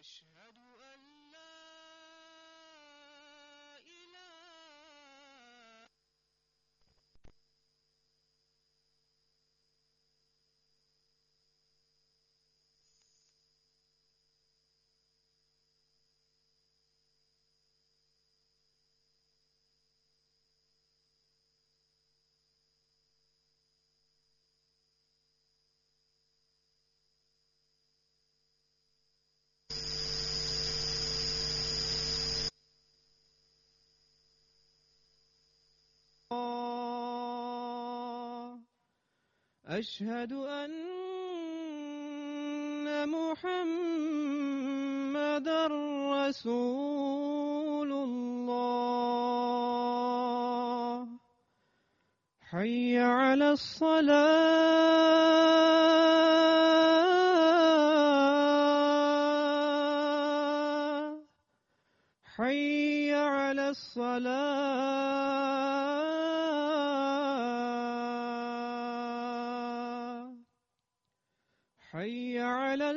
أشهد أن لا إله أشهد أن محمد رسول الله حي على الصلاة حي على الصلاة حي على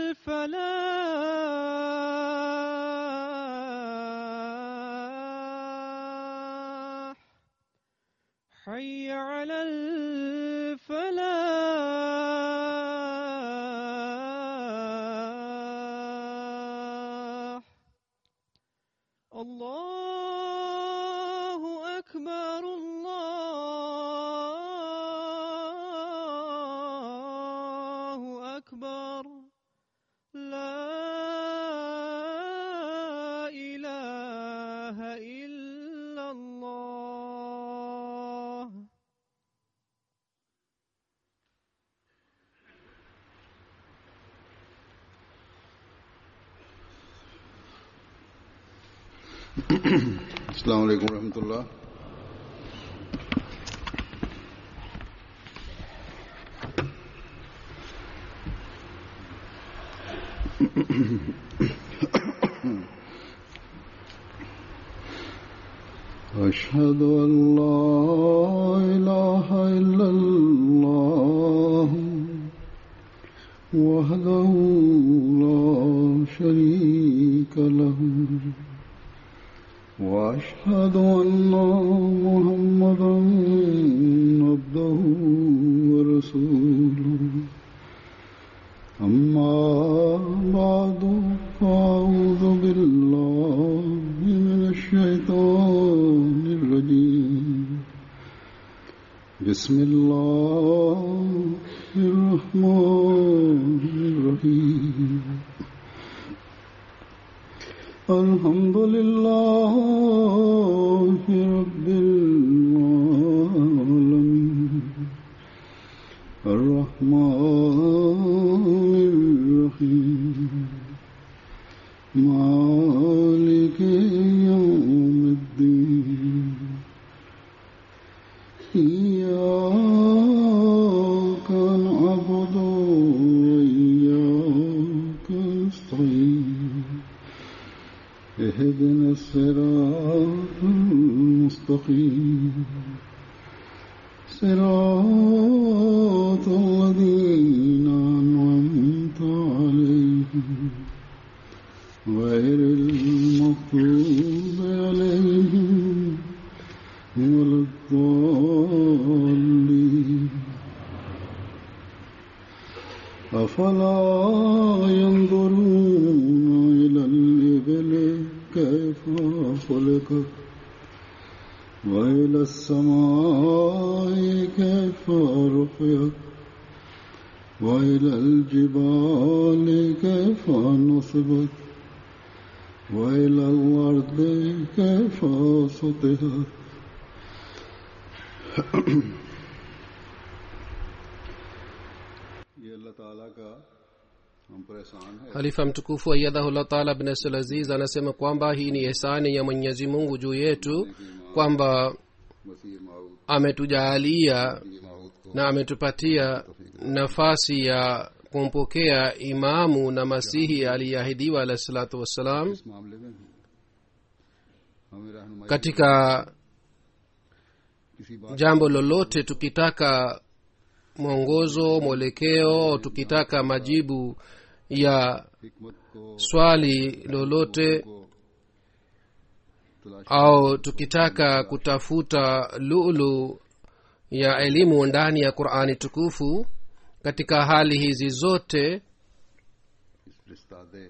الفلاح حي على الفلاح الله أكبر الله أكبر لا إله إلا الله السلام علیکم ورحمۃ اللہ أشهد أن لا إله إلا الله وحده لا شريك له وأشهد أن محمدا عبده ورسوله أما بعد فأعوذ بالله من الشيطان الرجيم بسم الله الرحمن الرحيم الحمد لله رب العالمين الرحمن الرحيم مالك يوم الدين إياك نعبد وإياك نستعين اهدنا الصراط المستقيم صراط الذين أنعمت عليهم غير المغضوب عليهم ولا الضالين أفلا ينظرون إلى الإبل كيف خلقت وإلى السماء كيف رفعت وإلى الجبال كيف نصبت وإلى الأرض كيف سطحت ये अल्लाह ताला का हम पर एहसान है halifa mtukufu ayadhahullah taala bin abdulaziz anasema kwamba hii ni ihsani ya mwenyezi mungu juu yetu kwamba मसीह माऊद ametujaalia माऊद को na ametupatia nafasi ya kumpokea imamu na masihi aliyeahidiwa alahi salatu wassalam इस मामले में हमें रहनुमाई katika किसी बात jambo lolote tukitaka mwongozo mwelekeo tukitaka majibu ya हिकमत को swali lolote को तलाश au tukitaka kutafuta lulu ya elimu ndani ya qurani tukufu katika hali hizi zote इस रिश्तादे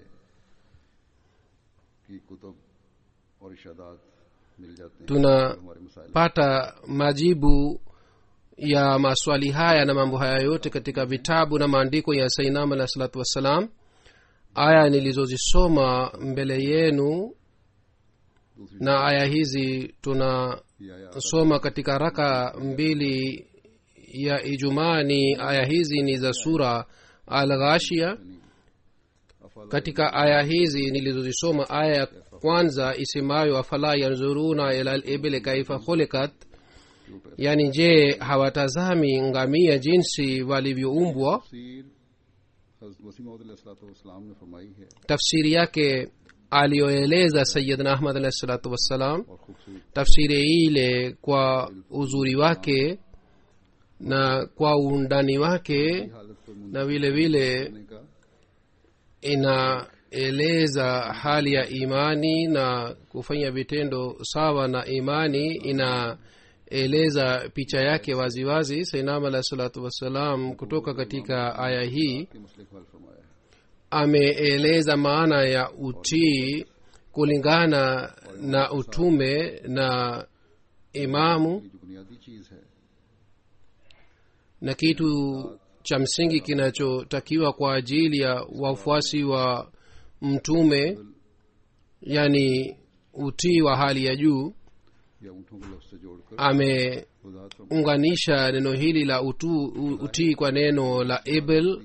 की कुतुब और इशादात मिल जाते हैं Tuna- जो हमारे मसाइल pata majibu ya maswali haya na mambo haya yote katika vitabu na maandiko ya sainam alah salatu wassalam aya nilizozisoma mbele yenu दूसरी na aya hizi tunasoma की आया katika raka mbili ya ijumaa ni aya hizi ni za sura al ghashia अफला katika aya hizi nilizozisoma aya ya kwanza isemayo afala yanzuruna ila libili kaifa khulikat yani je hawatazami ngamia jinsi walivyoumbwa तफसीर हज़रत मसीह मौदूद ने फरमाई है tafsiri yake aliyoeleza sayidna ahmad alahi salatu wassalam और खूबसूरत tafsiri ile kwa uzuri wake na kwa undani wake हालत को na vile vile मुंने का inaeleza hali ya imani na kufanya vitendo sawa na imani inaeleza picha yake waziwazi sainam alahi salatu wassalam kutoka katika aya hii के मसले को हल फरमाया है ameeleza maana ya utii kulingana na utume na imamu ये जो बुनियादी चीज है na kitu cha msingi kinachotakiwa kwa ajili ya wafuasi wa mtume yani utii wa hali ya juu या ऊँटों को लफ्ज से जोड़कर ameunganisha वजाहत फरमाई neno hili la utu, u- utii kwa neno la ebel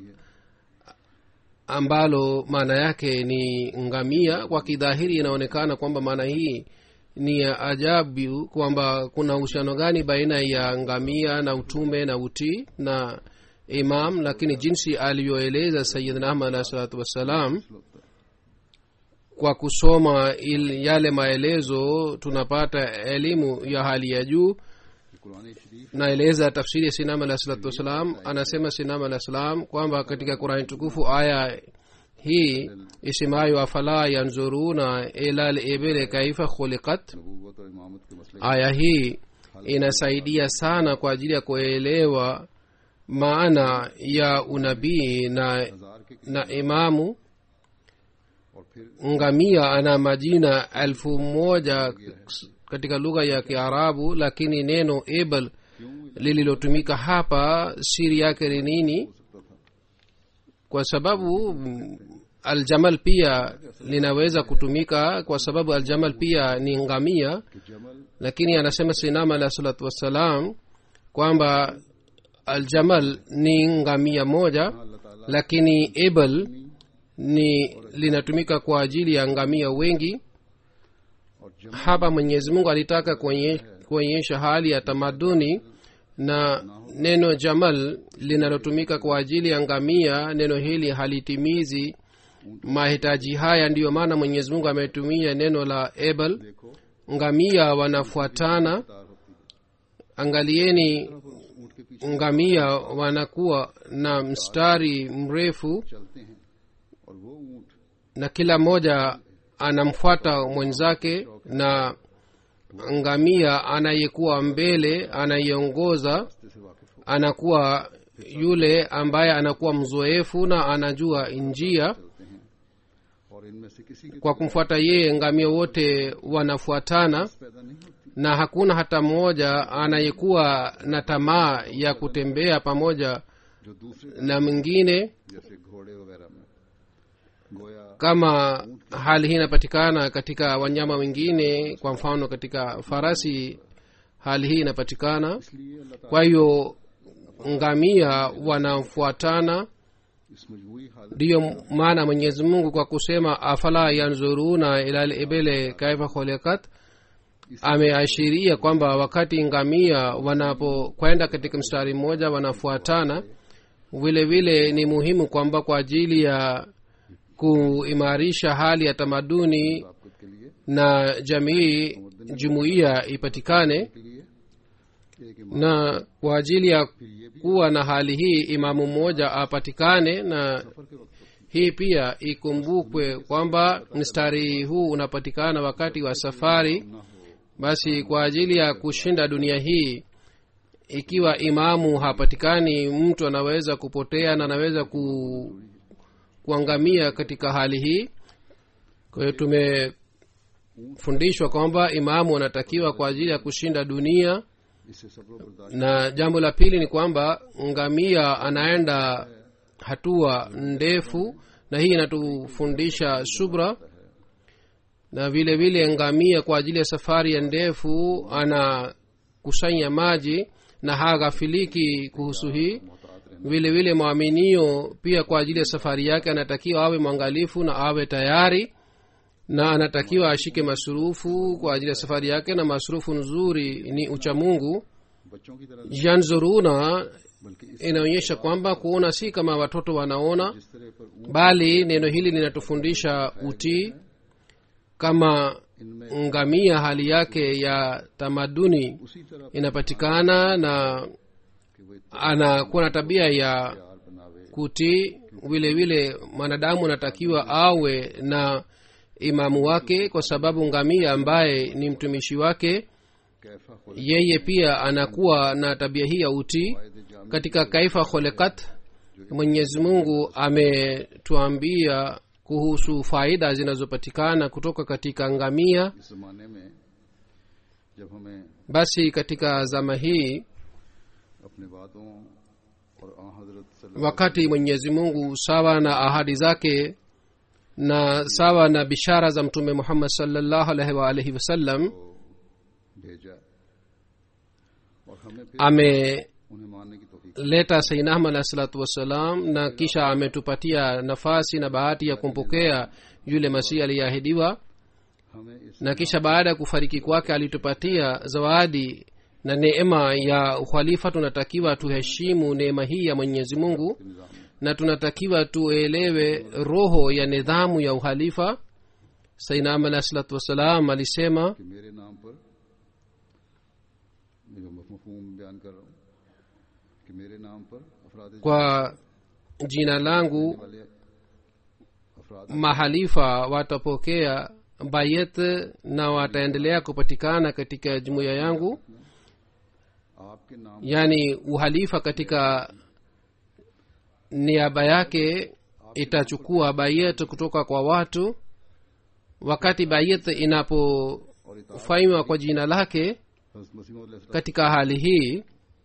ambalo maana yake ni ngamia kwa kidhahiri inaonekana kwamba maana hii ni ya ajabu kwamba kuna uhusiano gani baina ya ngamia na utume na utii na imam lakini jinsi alivyoeleza sayidna ahmad alahi salatu wassalam kwa kusoma il, yale maelezo tunapata elimu ya hali ya juu Quran शरीफ naeleza tafsiri ya sinam alah salatu wassalam anasema sinam alah salam kwamba katika qurani tukufu aya hii isemayo afala yanzuruna ila libili kaifa khuliqat नबूवत और इमामत के मसले aya hii inasaidia sana kwa ajili ya kuelewa maana ya unabii na, हजार के na imamu और फिर ngamia ana majina elfu moja katika lugha ya kiarabu lakini neno ebel lililotumika hapa siri yake ni nini हो सकता था kwa sababu mm, aljamal pia linaweza kutumika kwa sababu aljamal pia ni ngamia कि जमल lakini anasema sinama alah salatu wassalam kwamba aljamal ni ngamia moja अल्लाह ताला lakini ebel ni linatumika kwa ajili ya ngamia wengi और जमल hapa mwenyezi mungu alitaka kuonye- kuonyesha hali ya tamaduni na neno jamal linalotumika kwa ajili ya ngamia neno hili halitimizi mahitaji haya ndiyo maana mwenyezi mungu ametumia neno la ebel देखो ngamia wanafuatana तार होती है angalieni ऊँट के पीछे ngamia wanakuwa na mstari mrefu चलते हैं और वो ऊँट na kila mmoja anamfuata mwenzake na ngamia anayekuwa mbele anayeongoza रास्ते से वाकिफ हो anakuwa yule ambaye anakuwa mzoefu na anajua njia चलते हैं और इनमें से किसी की kwa kumfuata yeye ngamia wote wanafuatana पैदा नहीं होती na hakuna hata mmoja anayekuwa na tamaa ya kutembea pamoja जो दूसरे na mwingine जैसे घोड़े वगैरह में गोया kama hali hii inapatikana katika wanyama wengine kwa mfano katika farasi hali hii inapatikana इसलिए अल्लाह ताला kwa hiyo ngamia wanafuatana इस मजबूरी हालत ndiyo maana mwenyezi mungu kwa kusema afala yanzuruna ila libele kaifa khulikat ameashiria kwamba wakati ngamia wanapokwenda katika mstari mmoja wanafuatana vile vile ni muhimu kwamba kwa ajili ya kuimarisha hali ya tamaduni आपको के लिए na jamii jumuiya ipatikane के लिए एक इमाम na kwa ajili ya फिर ये भी kuwa na hali hii imamu mmoja apatikane na सफर के वक्त होती hii pia ikumbukwe kwamba mstari huu unapatikana wakati wa safari ना हो basi kwa ajili ya kushinda dunia hii ikiwa imamu hapatikani mtu anaweza kupotea na anaweza ku, kuangamia katika hali hii kwa hiyo tumefundishwa kwamba imamu anatakiwa kwa ajili ya kushinda dunia इससे सब लोग बर्दाश्त na jambo la pili ni kwamba ngamia anaenda hatua ndefu na hii inatufundisha subra na vile vile ngamia kwa ajili ya safari ya ndefu anakusanya maji na haghafiliki kuhusu hii मोहतात रहना vile vile mwaminio pia kwa ajili ya safari yake anatakiwa awe mwangalifu na awe tayari na anatakiwa ashike masurufu kwa ajili ya safari yake na masurufu nzuri ni uchamungu बच्चों की तरह janzuruna बल्कि इस inaonyesha kwamba kuona si kama watoto wanaona जिस तरह पर ऊँट bali neno hili linatufundisha utii kama इनमें ngamia hali yake ya tamaduni उसी तरह inapatikana na कि वो anakuwa na tabia ya यार बनावे kutii vile vile mwanadamu anatakiwa awe na imamu wake kwa sababu ngamia ambaye ni mtumishi wake कैफा खुल yeye pia anakuwa na tabia hii ya utii फायदे जाम katika kaifa kholekat mwenyezi mungu ametuambia kuhusu faida zinazopatikana kutoka katika ngamia इस जमाने में जब हमें basi katika zama hii अपने बातों और आ हजरत सल्लल्लाहु wakati mwenyezi mungu sawa na ahadi zake na sawa na bishara za mtume muhammad salllahu alaihi waalihi wasallam को भेजा और हमें फिर ameleta उन्हें मानने की तौफीक sainam alahi salatu wassalam na kisha ametupatia nafasi na bahati ya kumpokea yule masihi aliyeahidiwa हमें इस na kisha baada ya kufariki kwake alitupatia zawadi na neema ya ukhalifa tunatakiwa tuheshimu neema hii ya mwenyezi mungu निज़ाम में na tunatakiwa tuelewe roho ya nidhamu ya uhalifa sainam alahi salatu wassalam alisema कि मेरे नाम पर मैं जो मफहूम बयान कर रहा हूँ कि मेरे नाम पर अफराद kwa jina langu वाले अफराद mahalifa watapokea bayet na wataendelea kupatikana katika jumuiya yangu आपके नाम yaani uhalifa katika niaba yake itachukua bayet kutoka kwa watu wakati bayet inapofanywa kwa jina lake हज़रत मसीह मौद katika hali hii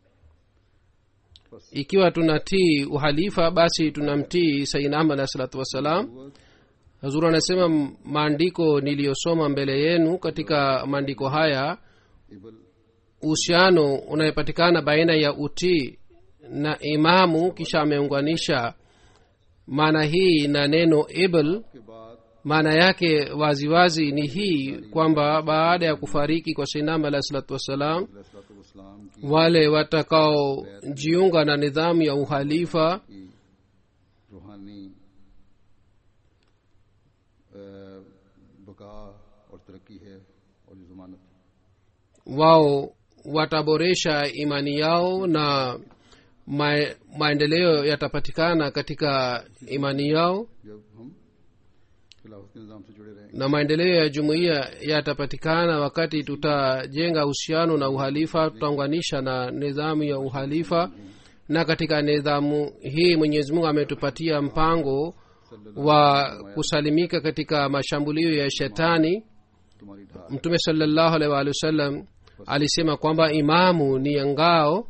ikiwa tunatii uhalifa basi tunamtii sainam alahi salatu wassalam hazur anasema maandiko niliyosoma mbele yenu katika maandiko haya इबल uhusiano unayepatikana baina ya utii na imamu kisha ameunganisha maana hii na neno ibl के बाद maana yake waziwazi wazi ni hii kwamba baada ya kufariki kwa sainam alahi salatu wassalam इस्लाम की wale watakaojiunga na nidhamu ya uhalifa की रूहानी अ, बका और तरक्की है और ये जमानत wao wataboresha imani yao na ma, maendeleo yatapatikana katika imani yao जब हम खिलाफत के निज़ाम से जुड़े रहेंगे na maendeleo ya jumuiya yatapatikana wakati tutajenga uhusiano na uhalifa tutaunganisha na nidhamu ya uhalifa na katika nidhamu hii mwenyezi mungu ametupatia mpango wa kusalimika katika mashambulio ya shetani तुम्हारी ढाल mtume salllahu alaihi waalihi wasallam alisema kwamba imamu ni ngao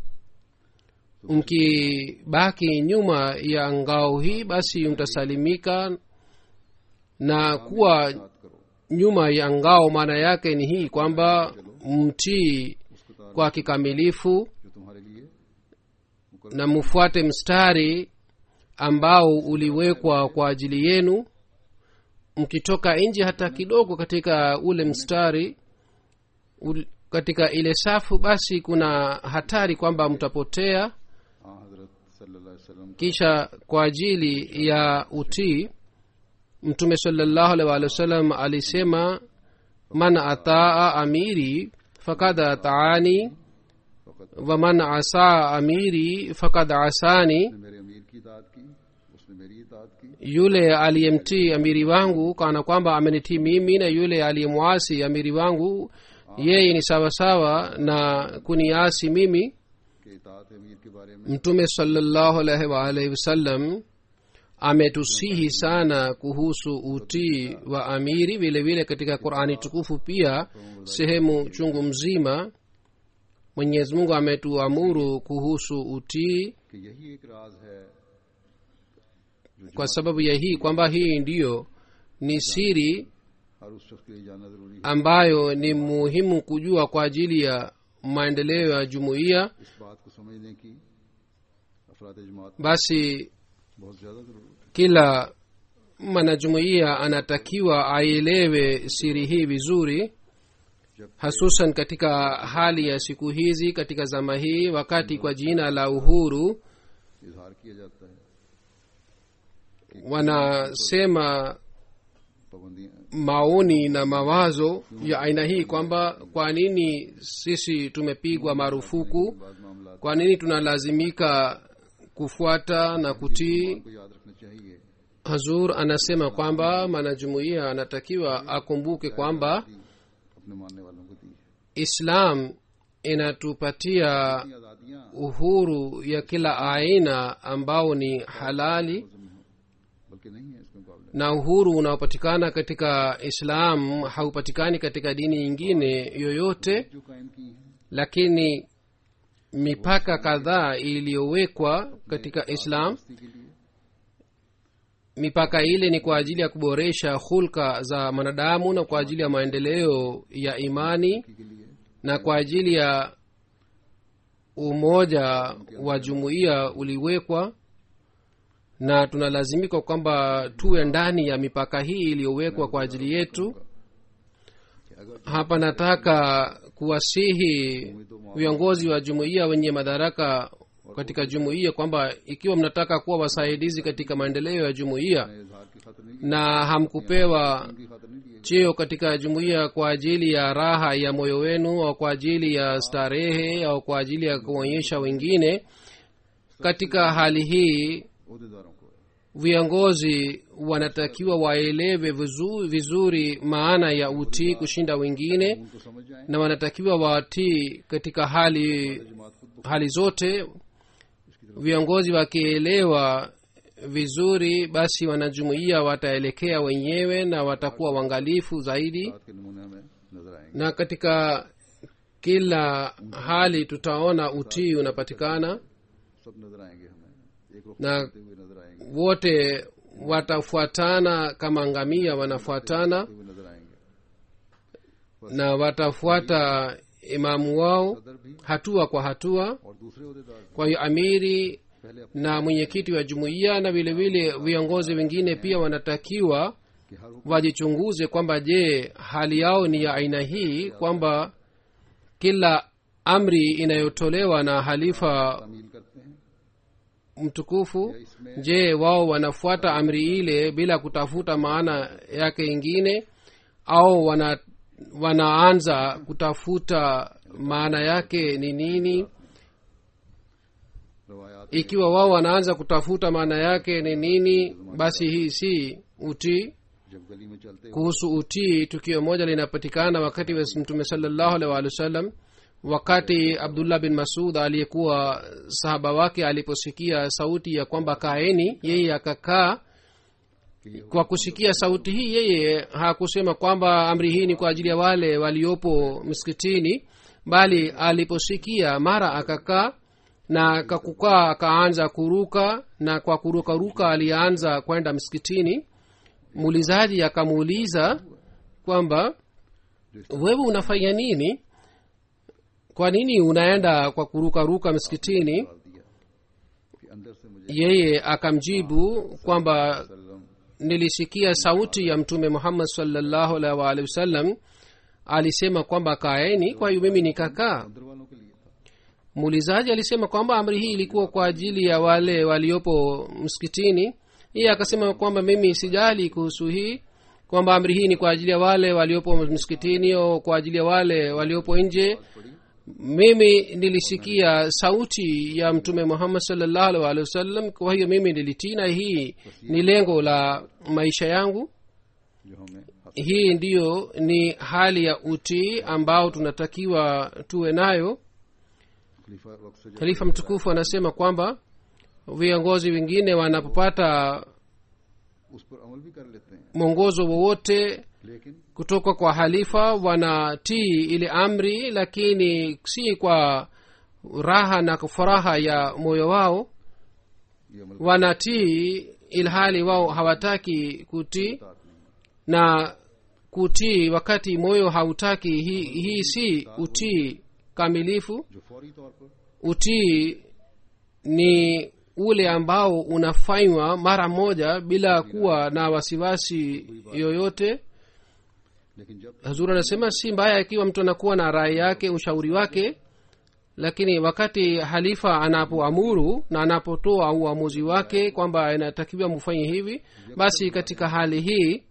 mkibaki nyuma ya ngao hii basi mtasalimika na kuwa बात करो nyuma ya ngao maana yake ni hii kwamba mtii उसको तार kwa kikamilifu जो तुम्हारे लिए na mfuate mstari ambao uliwekwa kwa ajili yenu mkitoka nje hata kidogo katika ule mstari ul, katika ile safu basi kuna hatari kwamba mtapotea हाँ हजरत सल्लल्लाहु अलैहि वसल्लम का kisha kwa ajili ya utii mtume salllahu alaihi waalihi wasallam alisema man ataa amiri fakad ataani waman asaa amiri fakad asani उसने मेरे अमीर की इतात की उसने मेरी इतात की की yule aliyemtii amiri wangu kana kwamba amenitii mimi na yule aliyemwasi amiri wangu yeye ni sawasawa na kuniasi mimi कि इतात अमीर के बारे में mtume salllahu alaihi waalihi wasallam ametusihi sana kuhusu utii wa amiri vile vile katika qurani tukufu pia sehemu chungu mzima mwenyezi mungu ametuamuru kuhusu utii कि यही एक राज है kwa sababu ya hii kwamba hii ndiyo ni siri हर उस शख्स के लिए जानना जरूरी है ambayo ni muhimu kujua kwa ajili ya maendeleo ya jumuiya इस बात को समझने की अफराद जमात basi बहुत ज्यादा जरूरत है kila mwanajumuiya anatakiwa aelewe siri hii vizuri hasusan katika hali ya siku hizi katika zama hii wakati kwa jina la uhuru इजहार किया जाता है wanasema पाबंदियां maoni na mawazo ya aina hii kwamba kwa nini sisi tumepigwa marufuku बाद मामला kwa nini tunalazimika kufuata na kutii को याद रखना चाहिए hazur anasema kwamba mwanajumuiya anatakiwa akumbuke kwamba अपने मानने वालों को दी है islam inatupatia ये आजादियां uhuru ya kila aina ambao ni halali बल्कि नहीं है इसके मुकाबले na uhuru unaopatikana katika islam haupatikani katika dini nyingine yoyote जो कायम की है lakini mipaka kadhaa iliyowekwa katika islam बस्ती के लिए mipaka ile ni kwa ajili ya kuboresha hulka za mwanadamu na kwa ajili ya maendeleo ya imani के लिए na kwa ajili ya umoja wa jumuiya uliwekwa na tunalazimika kwamba tuwe ndani ya mipaka hii iliyowekwa kwa ajili yetu कि अगर hapa nataka kuwasihi viongozi wa jumuiya wenye madaraka katika jumuiya kwamba ikiwa mnataka kuwa wasaidizi katika maendeleo ya jumuiya इजहार की खातर नहीं na hamkupewa की खातर नहीं दिए cheo katika jumuiya kwa ajili ya raha ya moyo wenu au kwa ajili ya starehe au kwa ajili ya kuonyesha wengine katika hali hii अहदेदारों को viongozi wanatakiwa waelewe vizu- vizuri maana ya utii kushinda wengine उनको समझ जाए na wanatakiwa watii katika hali जमात खुद hali zote viongozi wakielewa vizuri basi wanajumuiya wataelekea wenyewe na watakuwa uangalifu zaidi बात के नमूने हमें नजर आएंगे na katika kila hali tutaona utii unapatikana सब नजर आएंगे हमें एक रुख na करते हुए नजर आएंगे wote watafuatana kama ngamia wanafuatana हुए नजर आएंगे na watafuata imamu wao सदर भी hatua kwa hatua और दूसरे अहदेदार भी kwa hiyo amiri पहले अपने na mwenyekiti wa jumuiya na vile vile viongozi wengine pia wanatakiwa कि हर हुक्म wajichunguze kwamba je hali yao ni ya aina hii kwamba kila amri inayotolewa na halifa तामील करते हैं mtukufu je wao wanafuata amri ile bila kutafuta maana yake ingine au wana, wanaanza kutafuta maana yake ni nini रवायात ikiwa wao wanaanza kutafuta maana yake ni nini basi hii si utii जब गली में चलते हुए kuhusu utii tukio moja linapatikana wakati wa mtume salallahu alaihi waalihi wasallam wakati abdullah bin masud aliyekuwa sahaba wake aliposikia sauti ya kwamba kaeni yeye akakaa kwa kusikia sauti hii yeye hakusema kwamba amri hii ni kwa ajili ya wale waliopo msikitini bali aliposikia mara akakaa na kakukaa akaanza kuruka na kwa kurukaruka alianza kwenda msikitini muulizaji akamuuliza kwamba wewe unafanya nini kwa nini unaenda kwa kurukaruka msikitini डाल दिया कि अंदर से मुझे yeye akamjibu kwamba सल्लम nilisikia sauti ya mtume muhammad salllahu alaihi waalihi wasallam alisema kwamba kaeni kwa hiyo mimi nikakaa अंदर वालों के लिए था muulizaji alisema kwamba amri hii ilikuwa kwa ajili ya wale waliopo msikitini yeye akasema kwamba mimi sijali kuhusu hii kwamba amri hii ni kwa ajili ya wale waliopo msikitini au kwa ajili ya wale waliopo nje mimi nilisikia sauti ya mtume muhammad salllahu alih walihi wasallam kwa hiyo mimi nilitii na hii ni lengo la maisha yangu जो हमें हासिल hii ndiyo ni hali ya utii ambao tunatakiwa tuwe nayo खलीफा वक्त से जब khalifa mtukufu anasema kwamba viongozi wengine wanapopata उस पर अमल भी कर लेते हैं mwongozo wowote लेकिन kutoka kwa halifa wanatii ile amri lakini si kwa raha na furaha ya moyo wao ये अमल wanatii ilhali wao hawataki kutii नहीं है na kutii wakati moyo hautaki hii hii si utii kamilifu जो फौरी तौर पर utii ni ule ambao unafanywa mara moja bila kuwa na wasiwasi yoyote लेकिन जब hazur anasema si mbaya ikiwa mtu anakuwa na rai yake ushauri wake lakini wakati halifa anapoamuru na anapotoa uamuzi wake kwamba inatakiwa mfanye hivi basi katika hali hii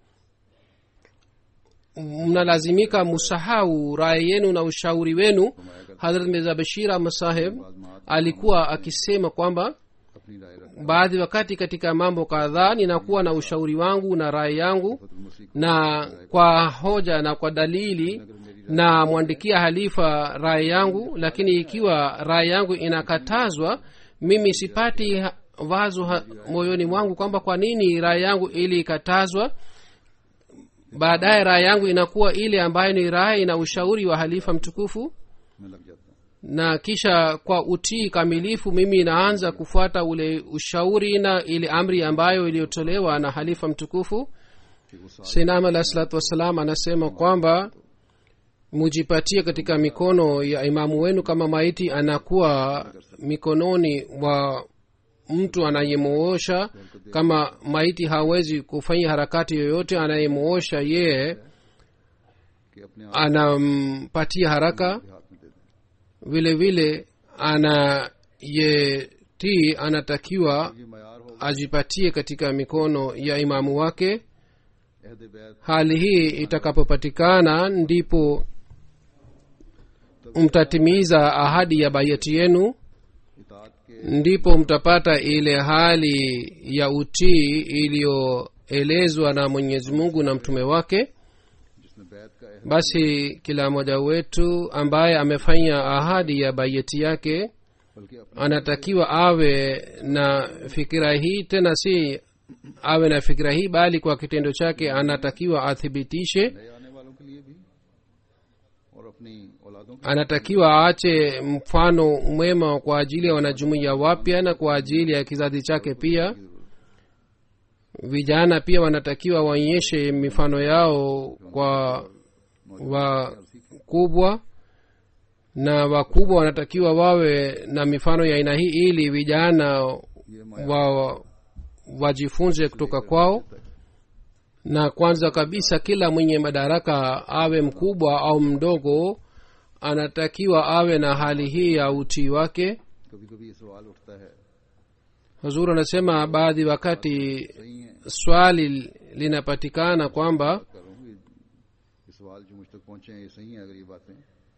mnalazimika musahau rai yenu na ushauri wenu hadrat mirza bashir ahmad saheb alikuwa akisema kwamba अपनी राय रख baadhi wakati katika mambo kadhaa ninakuwa na ushauri wangu na rai yangu फतुल मसीह na kwa hoja na kwa dalili na mwandikia halifa rai yangu lakini ikiwa rai yangu inakatazwa mimi sipati ha- wazo ha, moyoni mwangu kwamba kwa nini rai yangu ili ikatazwa baadaye rai yangu inakuwa ile ambayo ni rai na ushauri wa halifa mtukufu में लग जाता हूँ na kisha kwa utii kamilifu mimi naanza kufuata ule ushauri na ile amri ambayo iliyotolewa na halifa mtukufu कि वो साथ sinam alah salatu wassalam anasema kwamba mujipatie katika mikono ya imamu wenu kama maiti anakuwa mikononi mwa mtu anayemuosha kama maiti hawezi kufanya harakati yoyote anayemuosha yeye कि अपने आप anampatia haraka के हाथ में दे दें vile vile anayetii anatakiwa ये मैार होगा ajipatie katika mikono ya imamu wake अहद बैत hali hii itakapopatikana ndipo mtatimiza ahadi ya bayati yenu इतात के ndipo mtapata ile hali ya utii iliyoelezwa na mwenyezi mungu na mtume wake जिसने बैत का अहद basi kila mmoja wetu ambaye amefanya ahadi ya bayeti yake बल्कि अपने anatakiwa awe na fikira hii tena si awe na fikira hii bali kwa kitendo chake anatakiwa athibitishe नए आने वालों के लिए भी और अपनी औलादों के anatakiwa aache mfano mwema kwa ajili ya wanajumuiya wapya na kwa ajili ya kizazi chake pia vijana pia wanatakiwa waonyeshe mifano yao kwa wakubwa na wakubwa wanatakiwa wawe na mifano ya aina hii ili vijana ये मैार wa wajifunze kutoka kwao na kwanza kabisa kila mwenye madaraka awe mkubwa au mdogo anatakiwa awe na hali hii ya utii wake कभी कभी ये सवाल उठता है huzur anasema baadhi wakati सही है swali linapatikana kwamba करूँ ये ये सवाल जो मुझ तक पहुंचे हैं ये सही है अगर ये बातें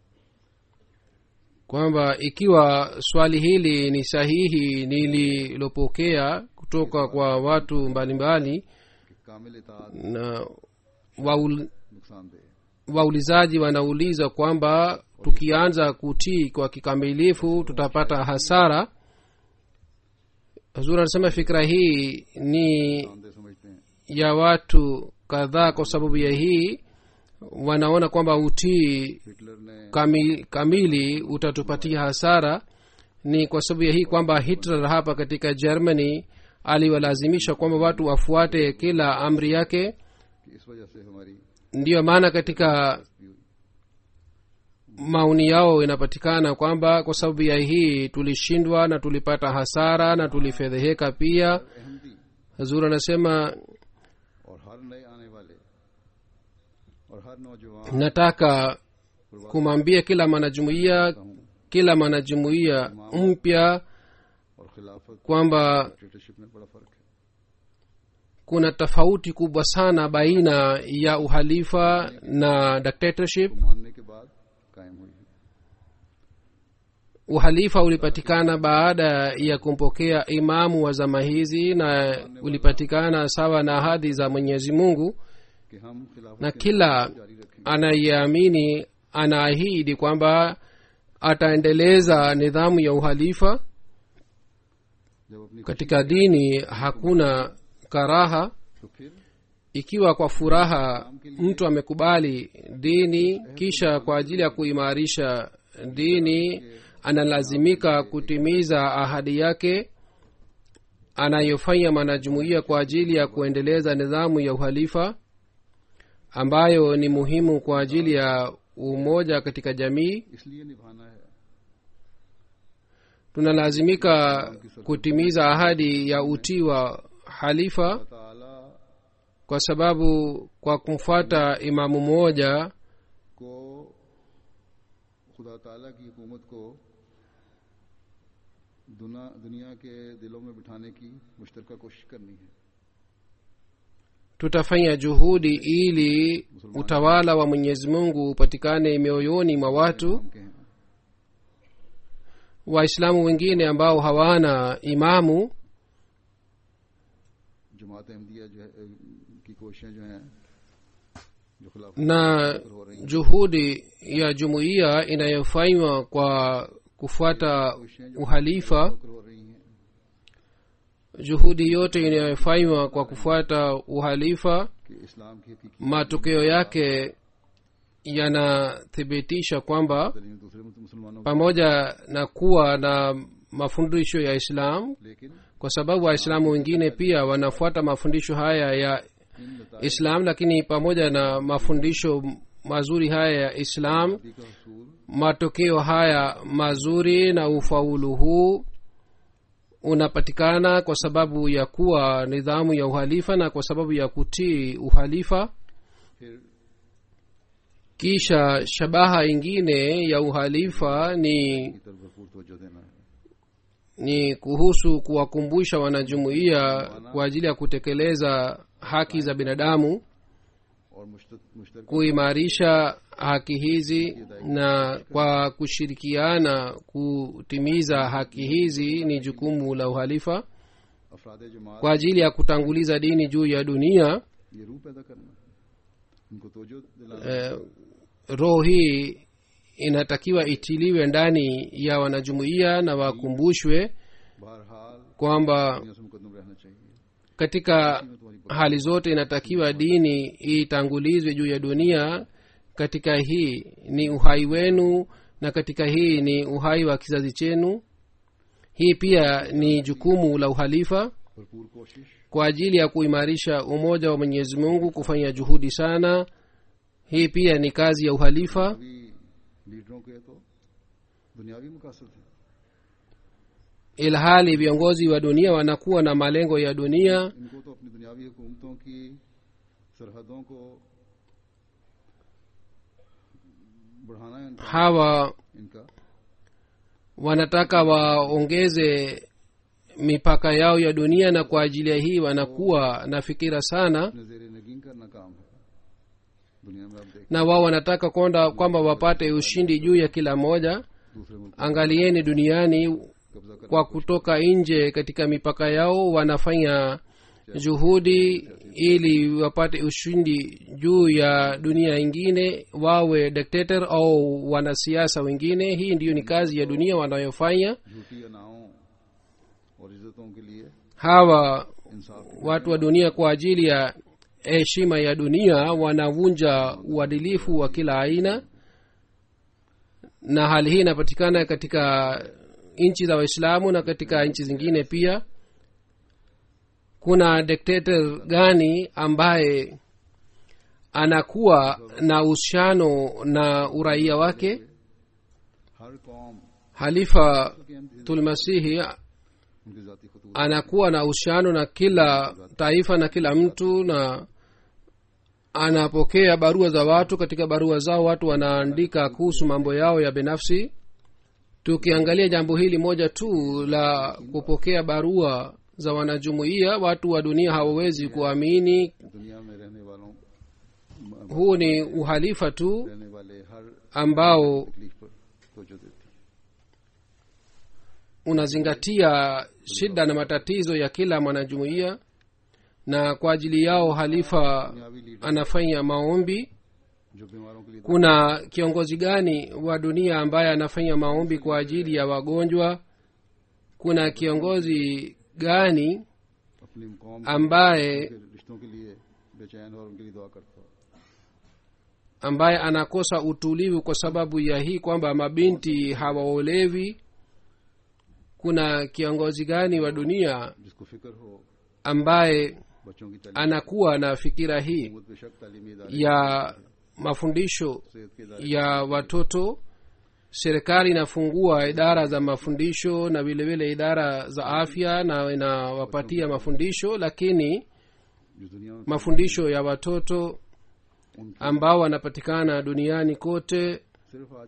kwamba ikiwa swali hili ni sahihi nililopokea kutoka kwa watu mbalimbali कि कामिल इतात na waul, नुकसानदेह waulizaji wanauliza kwamba tukianza kutii kwa kikamilifu tutapata hasara huzuri anasema fikra hii ni नुकसानदेह समझते हैं ya watu kadhaa kwa sababu ya hii wanaona kwamba utii Hitler ने kamili, kamili utatupatia hasara ni kwa sababu ya hii kwamba hitler hapa katika germany aliwalazimisha kwamba watu wafuate kila amri yake कि इस वजह से हमारी ndiyo maana katika maoni yao inapatikana kwamba kwa sababu ya hii tulishindwa na tulipata hasara na tulifedheheka pia Ahmadi hazur anasema और हर नए आने वाले और हर नौजवान nataka kumwambia kila mwanajumuiya kila mwanajumuiya mpya और खिलाफत kwamba डिक्टेटरशिप में बड़ा फर्क है kuna tofauti kubwa sana baina ya uhalifa na dictatorship को मानने के बाद कायम हुई है uhalifa ulipatikana baada ya kumpokea imamu wa zama hizi na ulipatikana sawa na ahadi za mwenyezi mungu कि हम खिलाफत na के kila जारी रखेंगे anayeamini anaahidi kwamba ataendeleza nidhamu ya uhalifa जब अपनी katika dini hakuna karaha तो फिर ikiwa kwa furaha mtu amekubali dini kisha kwa ajili ya kuimarisha dini analazimika kutimiza ahadi yake anayofanya mwanajumuiya kwa ajili ya kuendeleza nidhamu ya uhalifa ambayo ni muhimu kwa ajili ya umoja katika jamii इसलिए निभाना है tunalazimika kutimiza ahadi ya utii wa halifa अल्लाह ताला kwa sababu kwa kumfuata imamu mmoja को खुदा ताला की हुकूमत को दुना दुनिया के दिलों में बिठाने की मुश्तरका कोशिश करनी है tutafanya juhudi ili utawala wa mwenyezi mungu upatikane mioyoni mwa watu हम के हैं waislamu wengine ambao hawana imamu जमात अहमदिया जो है अ, की कोशिशें जो हैं जो खिलाफ na हो रही हैं juhudi ya jumuiya inayofanywa kwa kufuata uhalifa हो रही हैं juhudi yote inayofanywa kwa kufuata uhalifa कि इस्लाम की हकीकी matokeo yake yanathibitisha kwamba दलील दूसरे मुस- मुसलमानों की pamoja na kuwa na mafundisho ya islam लेकिन kwa sababu waislamu wengine pia wanafuata mafundisho haya ya इन नताइज islam lakini pamoja na mafundisho mazuri haya ya islam का हसूल matokeo haya mazuri na ufaulu huu unapatikana kwa sababu ya kuwa nidhamu ya uhalifa na kwa sababu ya kutii uhalifa फिर kisha shabaha ingine ya uhalifa ni की तरफ भरपूर तवज्जो देना है ni kuhusu kuwakumbusha wanajumuiya kwa ajili ya kutekeleza haki za binadamu और मुश्त- मुश्तरका kuimarisha haki hizi na kwa kushirikiana kutimiza haki hizi ni jukumu la uhalifa अफराद जमात kwa ajili ya kutanguliza dini juu ya dunia ये रूह पैदा करना उनको तवज्जो दिलाना eh, roho hii inatakiwa itiliwe ndani ya wanajumuiya na wakumbushwe बहरहाल kwamba दुनिया से मुकदम रहना चाहिए katika में तुम्हारी hali zote inatakiwa dini itangulizwe juu ya dunia katika hii ni uhai wenu na katika hii ni uhai wa kizazi chenu hii pia ni jukumu la uhalifa भरपूर कोशिश kwa ajili ya kuimarisha umoja wa mwenyezi mungu kufanya juhudi sana hii pia ni kazi ya uhalifa दुनियावी लीडरों के तो दुनियावी मकासद है ilhali viongozi wa dunia wanakuwa na malengo ya dunia इनको तो अपनी दुनियावी हुकूमतों की सरहदों को बढ़ाना है इनका, hawa इनका wanataka waongeze mipaka yao ya dunia na kwa ajili ya hii wanakuwa na fikira sana अपने जेर नगीन करना काम है दुनिया में आप देख na wao wanataka kwenda kwamba wapate ushindi juu ya kila moja दूसरे मुल्क angalieni duniani कब्जा कर kwa kutoka nje katika mipaka yao wanafanya juhudi ili wapate ushindi juu ya dunia ingine wawe dictator au wanasiasa wengine hii ndiyo ni kazi ya dunia wanayofanya झूठी अनाओं और इज्जतों के लिए hawa इंसाफ watu wa dunia kwa ajili ya heshima ya dunia wanavunja uadilifu wa kila aina na hali hii inapatikana katika nchi za waislamu na katika nchi zingine pia kuna dictator gani ambaye anakuwa na uhusiano na uraia wake हर कौम halifa के हम tulmasihi उनकी जाती खतूत anakuwa na uhusiano na kila taifa na kila mtu na anapokea barua za watu katika barua zao watu wanaandika kuhusu mambo yao ya binafsi tukiangalia jambo hili moja tu la kupokea barua za wanajumuiya watu wa dunia hawawezi kuamini दुनिया में रहने वालों huu ni uhalifa tu रहने वाले हर ambao तकलीफ पर तवज्जो देती है unazingatia shida na matatizo ya kila mwanajumuiya na kwa ajili yao halifa दुनियावी लीडर anafanya maombi जो बीमारों के लिए kuna kiongozi gani wa dunia ambaye anafanya maombi kwa ajili ya wagonjwa kuna kiongozi gani अपनी कौम ambaye के रिश्तों के लिए बेचैन हो और उनके लिए दुआ करता हो ambaye anakosa utulivu kwa sababu ya hii kwamba mabinti hawaolewi kuna kiongozi gani wa dunia जिसको फिक्र हो ambaye बच्चों की तालीम anakuwa na fikira hii हुकूमत बेशक तालीमी इदारे ya mafundisho सेहत के इदारे ya watoto serikali inafungua idara za mafundisho na vile vile idara za afya na inawapatia mafundisho lakini जो दुनिया में mafundisho ya watoto उनकी ambao wanapatikana duniani kote सिर्फ आज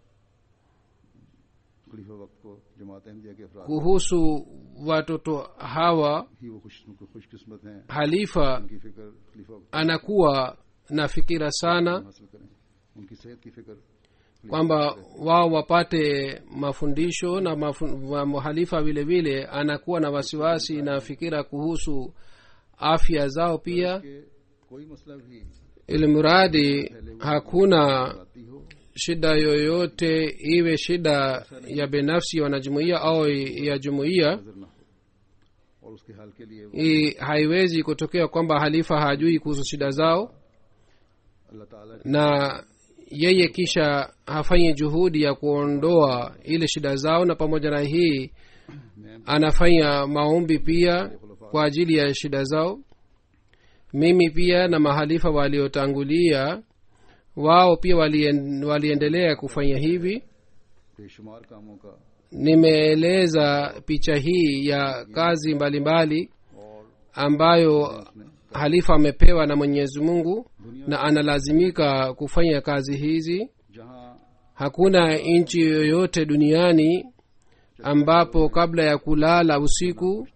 खलीफा वक्त को जमात अहमदिया के अफराद kuhusu watoto hawa ही वो खुश खुशकिस्मत हैं halifa उनकी फिक्र खलीफा वक्त anakuwa na fikira sana हासिल करें उनकी सेहत की फिक्र kwamba wao wapate mafundisho na mafu, wa mhalifa vile vile anakuwa na wasiwasi na fikira kuhusu afya zao pia के कोई मसला भी ili mradi hakuna आती हो shida yoyote iwe shida ya binafsi ya wanajumuia au ya jumuiya नजर ना हो और उसके हल के लिए वो i- haiwezi kutokea kwamba halifa hajui kuhusu shida zao अल्लाह ताला na yeye kisha hafanyi juhudi ya kuondoa ile shida zao na pamoja na hii मैं anafanya maombi pia kwa ajili ya shida zao mimi pia na mahalifa waliotangulia wao pia walien, waliendelea kufanya hivi बेशुमार कामों का nimeeleza picha hii ya kazi mbalimbali और ambayo उसमें halifa amepewa na mwenyezi mungu na analazimika kufanya kazi hizi जहाँ hakuna nchi yoyote duniani ambapo kabla ya kulala usiku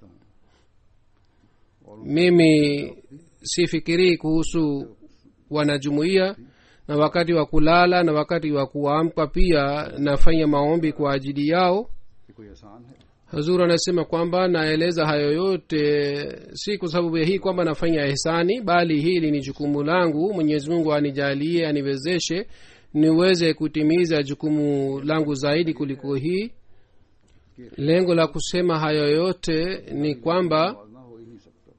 mimi sifikirii kuhusu wanajumuiya na wakati wa kulala na wakati wa kuamka pia nafanya maombi kwa ajili yao ये कोई आसान है hazur anasema kwamba naeleza hayo yote si kwa sababu ya hii kwamba nafanya ihsani bali hili ni jukumu langu mwenyezi mungu anijalie aniwezeshe niweze kutimiza jukumu langu zaidi kuliko hii lengo la kusema hayo yote ni kwamba ना हो ही नहीं सकता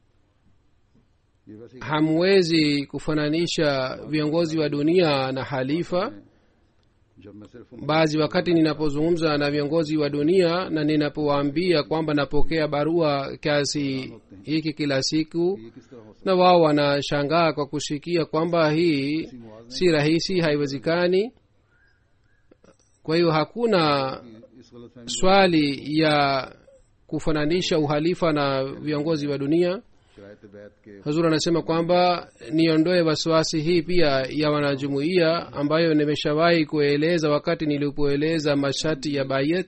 ये वैसे ही hamwezi kufananisha viongozi wa dunia na halifa जब मैं सिर्फ उन baadhi wakati ninapozungumza na viongozi wa dunia na ninapowaambia kwamba napokea barua kiasi hiki kila siku ये किस तरह हो na wao wanashangaa kwa kusikia kwamba hii si rahisi haiwezekani kwa hiyo hakuna सकती इस गलत फहमी swali ya kufananisha uhalifa na viongozi wa dunia शरायत बैत के hazur anasema kwamba niondoe wasiwasi hii pia ya wanajumuiya ambayo nimeshawahi kueleza wakati nilipoeleza masharti ya bayet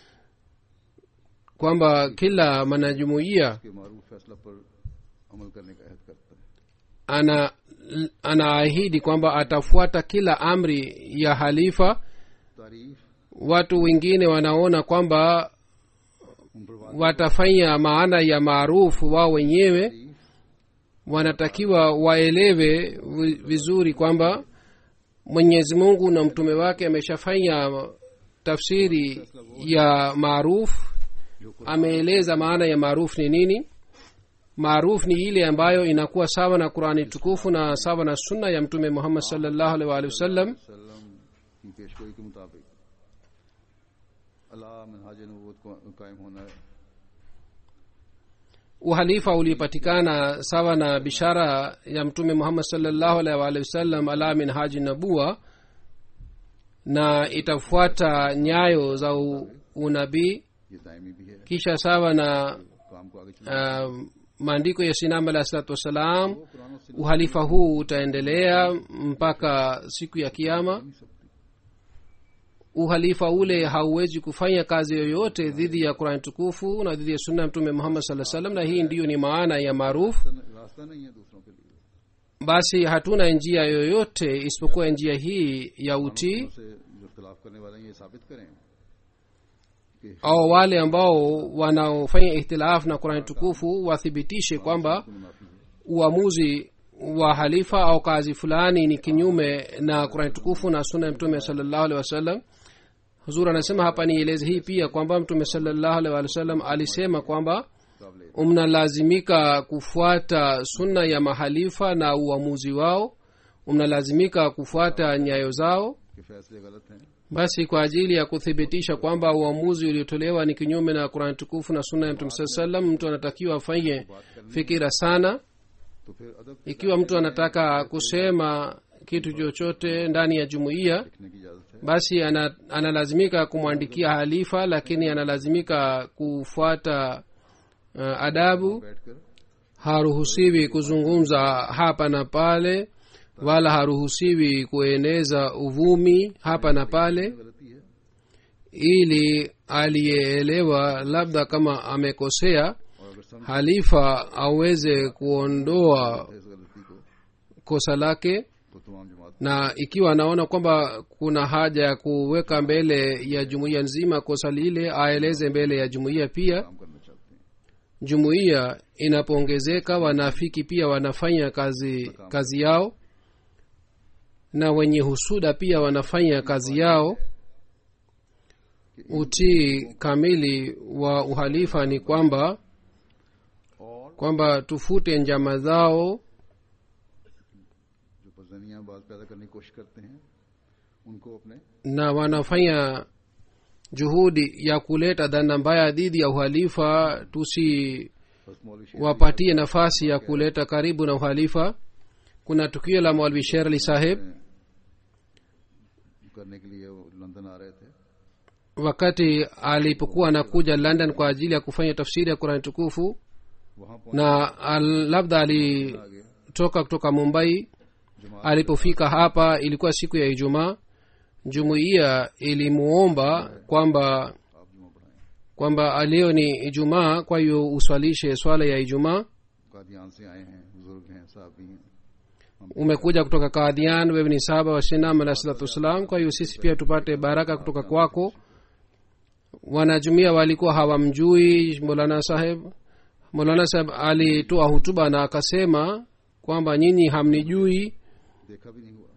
kwamba kila mwanajumuiya के मारूफ फैसला पर अमल करने का अहद करता है ana anaahidi kwamba atafuata kila amri ya halifa तारीफ watu wengine wanaona kwamba उन पर watafanya maana ya maarufu wao wenyewe तारीफ wanatakiwa waelewe vi- vizuri kwamba mwenyezi mungu na mtume wake ameshafanya tafsiri ya maarufu जो कुछ ameeleza maana ya maarufu ni nini maarufu ni ile ambayo inakuwa sawa na qurani tukufu na sawa na sunna ya mtume muhammad salllahu alaihi waalihi wasallam वसल्लम की पेशगोई के मुताबिक अल्लाह मनहाज नबूत को कायम होना है uhalifa ulipatikana sawa na bishara ya mtume muhammad salllahu alaihi waalihi wasallam ala min haji nabua na itafuata nyayo za u- unabii ये दायमी भी है kisha sawa na काम को आगे चला uh, maandiko ya sinam alahi salatu wassalam वो कुरान और सुन्नत uhalifa huu utaendelea mpaka siku ya kiama नहीं सकती uhalifa ule hauwezi kufanya kazi yoyote dhidi ya qurani tukufu na dhidi ya sunna ya mtume muhammad saa salam na hii ndiyo ni maana ya maarufu रास्ता नहीं है दूसरों के लिए basi hatuna njia yoyote isipokuwa njia hii ya utii से जो इख्तलाफ करने वाले हैं ये साबित करें au wale ambao wanaofanya ihtilaf na qurani tukufu wathibitishe kwamba मुनाफी है uamuzi wa halifa au kazi fulani ni kinyume na qurani tukufu na suna ya mtume salllahu alehi wasallam huzur anasema hapa nieleze hii pia kwamba mtume salllahu alehi wasallam alisema kwamba काबिल mnalazimika kufuata sunna ya mahalifa na uamuzi wao mnalazimika kufuata nyayo zao के फैसले गलत हैं basi kwa ajili ya kuthibitisha kwamba uamuzi uliotolewa ni kinyume na qurani tukufu na sunna ya mtume saa salam mtu anatakiwa afanye fikira sana तो फिर अदब ikiwa mtu anataka kusema kitu chochote ndani ya jumuiya लिखने की इजाजत है basi ana, analazimika kumwandikia halifa lakini analazimika kufuata uh, adabu बैठकर haruhusiwi kuzungumza hapa na pale wala haruhusiwi kueneza uvumi hapa na pale गलती है ili aliyeelewa labda kama amekosea और अगर समझ halifa aweze kuondoa इस गलती को kosa lake तो तमाम जमात na ikiwa anaona kwamba kuna haja ya kuweka mbele ya jumuiya nzima kosa lile aeleze mbele ya jumuiya pia काम करना चाहते हैं jumuiya inapoongezeka wanafiki pia wanafanya kazi kazi yao na wenye husuda pia wanafanya kazi yao utii kamili wa uhalifa ni kwamba और kwamba tufute njama zao जो पजनियां बात पैदा करने की कोशिश करते हैं उनको अपने na wanafanya juhudi ya kuleta dhana mbaya dhidi ya uhalifa tusiwapatie बस मौलवी शेर nafasi ya kuleta karibu na uhalifa kuna tukio la mwalvi sher ali saheb करने के लिए वो लंदन आ रहे थे wakati alipokuwa anakuja london kwa ajili ya kufanya tafsiri ya qurani tukufu वहां पहुंच na al, labda alitoka kutoka mumbai जमात alipofika hapa ilikuwa siku ya ijumaa jumuiya ilimuomba kwamba आप जुमा पढ़ाएं kwamba leo ni ijumaa kwa hiyo uswalishe swala ya ijumaa Kadian से आए हैं बुजुर्ग हैं साहबी हैं umekuja kutoka kadhian wewe ni saba wa shinam alah salatu wassalam kwa hiyo sisi pia tupate baraka kutoka kwako wanajumia walikuwa hawamjui molana saheb molana saheb alitoa hutuba na akasema kwamba nyinyi hamnijui देखा भी नहीं हुआ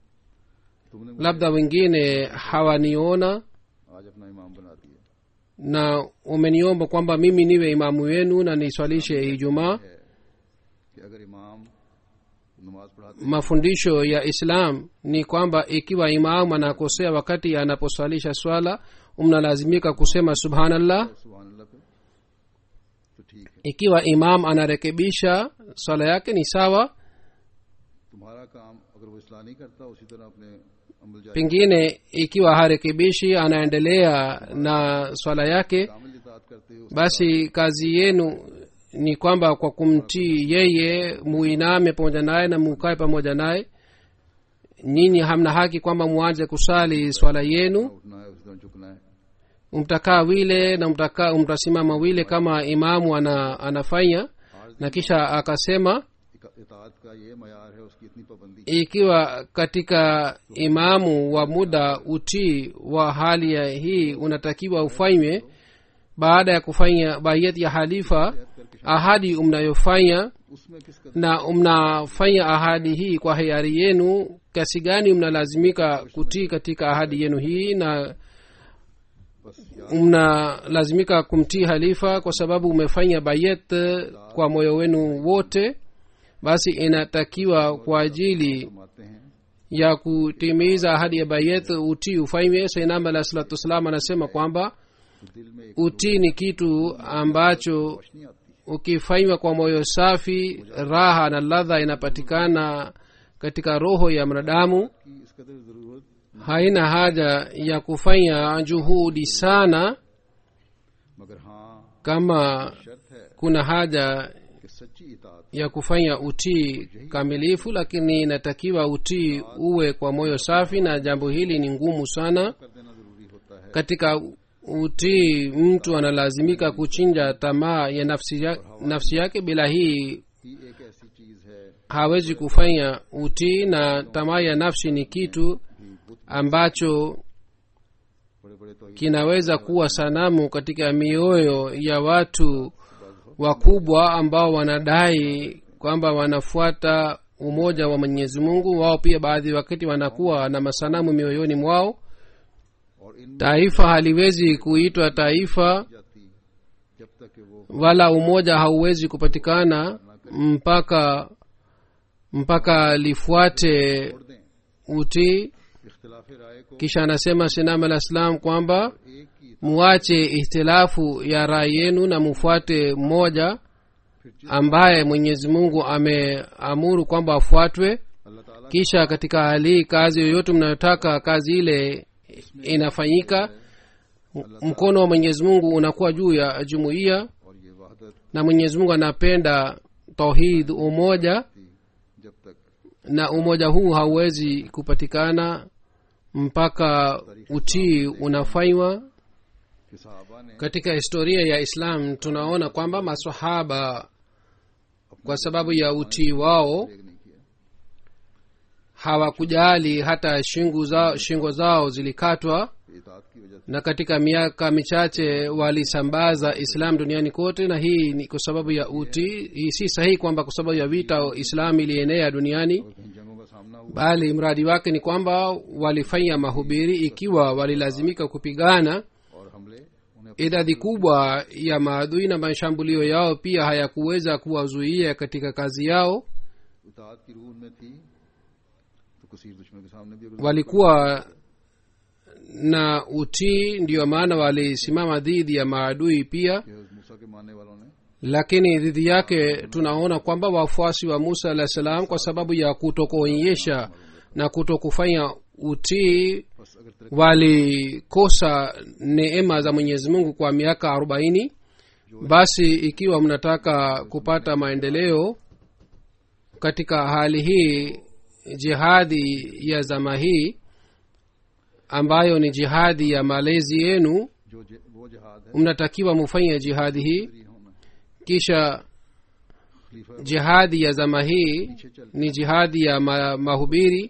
तुमने मुझे labda wengine hawaniona आज अपना इमाम बना दिया na umeniomba kwamba mimi niwe imamu wenu na niswalishe ijumaa है कि अगर इमाम नमाज पढ़ाते mafundisho ya islam ni kwamba ikiwa imamu anakosea wakati anaposwalisha swala mnalazimika kusema subhanallah सुबह अल्लाह पे तो ठीक है ikiwa imam anarekebisha swala yake ni sawa तुम्हारा काम अगर वो इसलाह नहीं करता उसी तरह अपने अमल जारी pengine ikiwa harekebishi anaendelea na swala yake कामिल इतात करते हो basi kazi yenu ni kwamba kwa kumtii yeye muiname pamoja naye na mukae pamoja naye nyinyi hamna haki kwamba muanze kusali swala yenu उठना है उसी तरह झुकना है mtakaa wile na mtakaa mtasimama wile kama imamu ana, anafanya na kisha akasema इका- इतात का ये मैार है उसकी इतनी पाबंदी ikiwa katika imamu wa muda utii wa hali ya hii unatakiwa ufanywe baada ya kufanya baiyati ya halifa ahadi mnayofanya उसमें किस कदर na mnafanya ahadi hii kwa hiari yenu kiasi gani mnalazimika kutii katika ahadi yenu hii na बस या mnalazimika kumtii halifa kwa sababu umefanya bayet kwa moyo wenu wote basi inatakiwa kwa ajili फरमाते हैं ya kutimiza ahadi ya bayet utii ufanywe sainam alah salatu wassalam anasema kwamba तो दिल में एक utii ni kitu ambacho रोशनी आती है ukifanywa kwa moyo safi raha na ladha inapatikana katika roho ya mwanadamu कि इस कदर जरूरत haina haja ya kufanya juhudi sana मगर हाँ kama शर्त है kuna haja कि सच्ची इतात ya kufanya utii kamilifu lakini inatakiwa utii uwe kwa moyo safi na jambo hili ni ngumu sana कर देना जरूरी होता है katika utii mtu analazimika kuchinja tamaa ya nafsi, ya, nafsi yake bila hii ही एक ऐसी चीज है hawezi kufanya utii na tamaa ya nafsi ni kitu ambacho बड़े बड़े तो kinaweza kuwa sanamu katika mioyo ya watu wakubwa ambao wanadai kwamba wanafuata umoja wa mwenyezi mungu wao pia baadhi wakati wanakuwa na masanamu mioyoni mwao और इन taifa haliwezi kuitwa taifa जाती जब तक कि वो wala umoja hauwezi kupatikana mpaka mpaka lifuate छोड़ दें utii इख्तिलाफ राय को kisha anasema sinam alah salam kwamba एक की muache ihtilafu ya rai yenu na mufuate mmoja फिर जिस ambaye mwenyezi mungu ameamuru kwamba afuatwe अल्लाह ताला kisha katika hali hii kazi yoyote mnayotaka kazi ile inafanyika M- mkono wa mwenyezi mungu unakuwa juu ya jumuiya और ये वहदत na mwenyezi mungu anapenda tauhid umoja थी जब तक na umoja huu hauwezi kupatikana mpaka utii unafanywa कि साहबा ने katika historia ya islam tunaona kwamba masahaba kwa sababu ya utii wao एक नहीं किया hawakujali hata shingo zao, shingo zao zilikatwa इतात की वजह से na katika miaka michache walisambaza islam duniani kote na hii ni kwa sababu ya utii hii si sahihi kwamba kwa sababu ya vita islam ilienea duniani और कहीं जंगों का सामना हुआ bali mradi wake ni kwamba walifanya mahubiri ikiwa walilazimika kupigana और हमले उन्हें idadi kubwa ya maadui na mashambulio yao pia hayakuweza kuwazuia katika kazi yao इतात की रूह में थी तो किसी दुश्मन के सामने भी अगर walikuwa na utii ndiyo maana walisimama dhidi ya maadui pia कि उस मूसा के मानने वालों ने lakini dhidi yake tunaona kwamba wafuasi wa musa alah salam kwa sababu ya kutokuonyesha na kutokufanya utii बस अगर तरक्की walikosa neema za mwenyezi mungu kwa miaka arobaini basi ikiwa mnataka kupata maendeleo katika hali hii jihadi ya zama hii ambayo ni jihadi ya malezi yenu जो जे- वो जिहाद है mnatakiwa mufanye jihadi hii free होना kisha खलीफा jihadi ya zama hii पीछे चल ni jihadi ya ma, mahubiri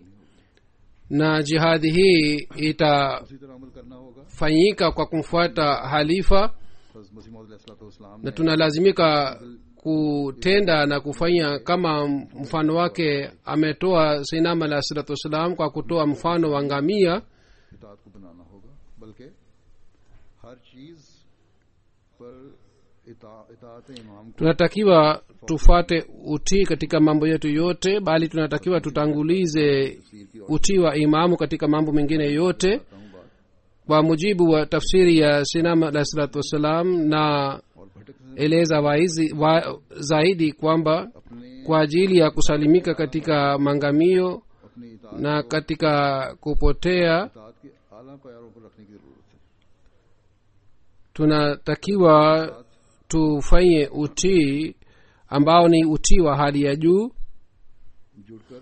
na jihadi hii itafanyika उसी तरह अमल करना होगा kwa kumfuata halifa बस मसीह मौलाम na tunalazimika kutenda na kufanya kama mfano wake ametoa sinam alah salatu wassalam kwa kutoa mfano wa ngamia इतात को बनाना होगा बल्कि हर चीज पर इता- इतात इमाम को tunatakiwa tufuate utii katika mambo yetu yote bali tunatakiwa tutangulize तफसीर की और utii wa imamu katika mambo mengine yote बताता हूँ बात kwa mujibu wa tafsiri ya sinam alah salatu wassalam na और भटक से eleza waizi, wa, zaidi kwamba अपने kwa ajili ya kusalimika katika mangamio अपनी इतात na katika kupotea इतात के आला प्यारों पर रखने की जरूरत है tunatakiwa tufanye utii ambao ni utii wa hali ya juu जुड़कर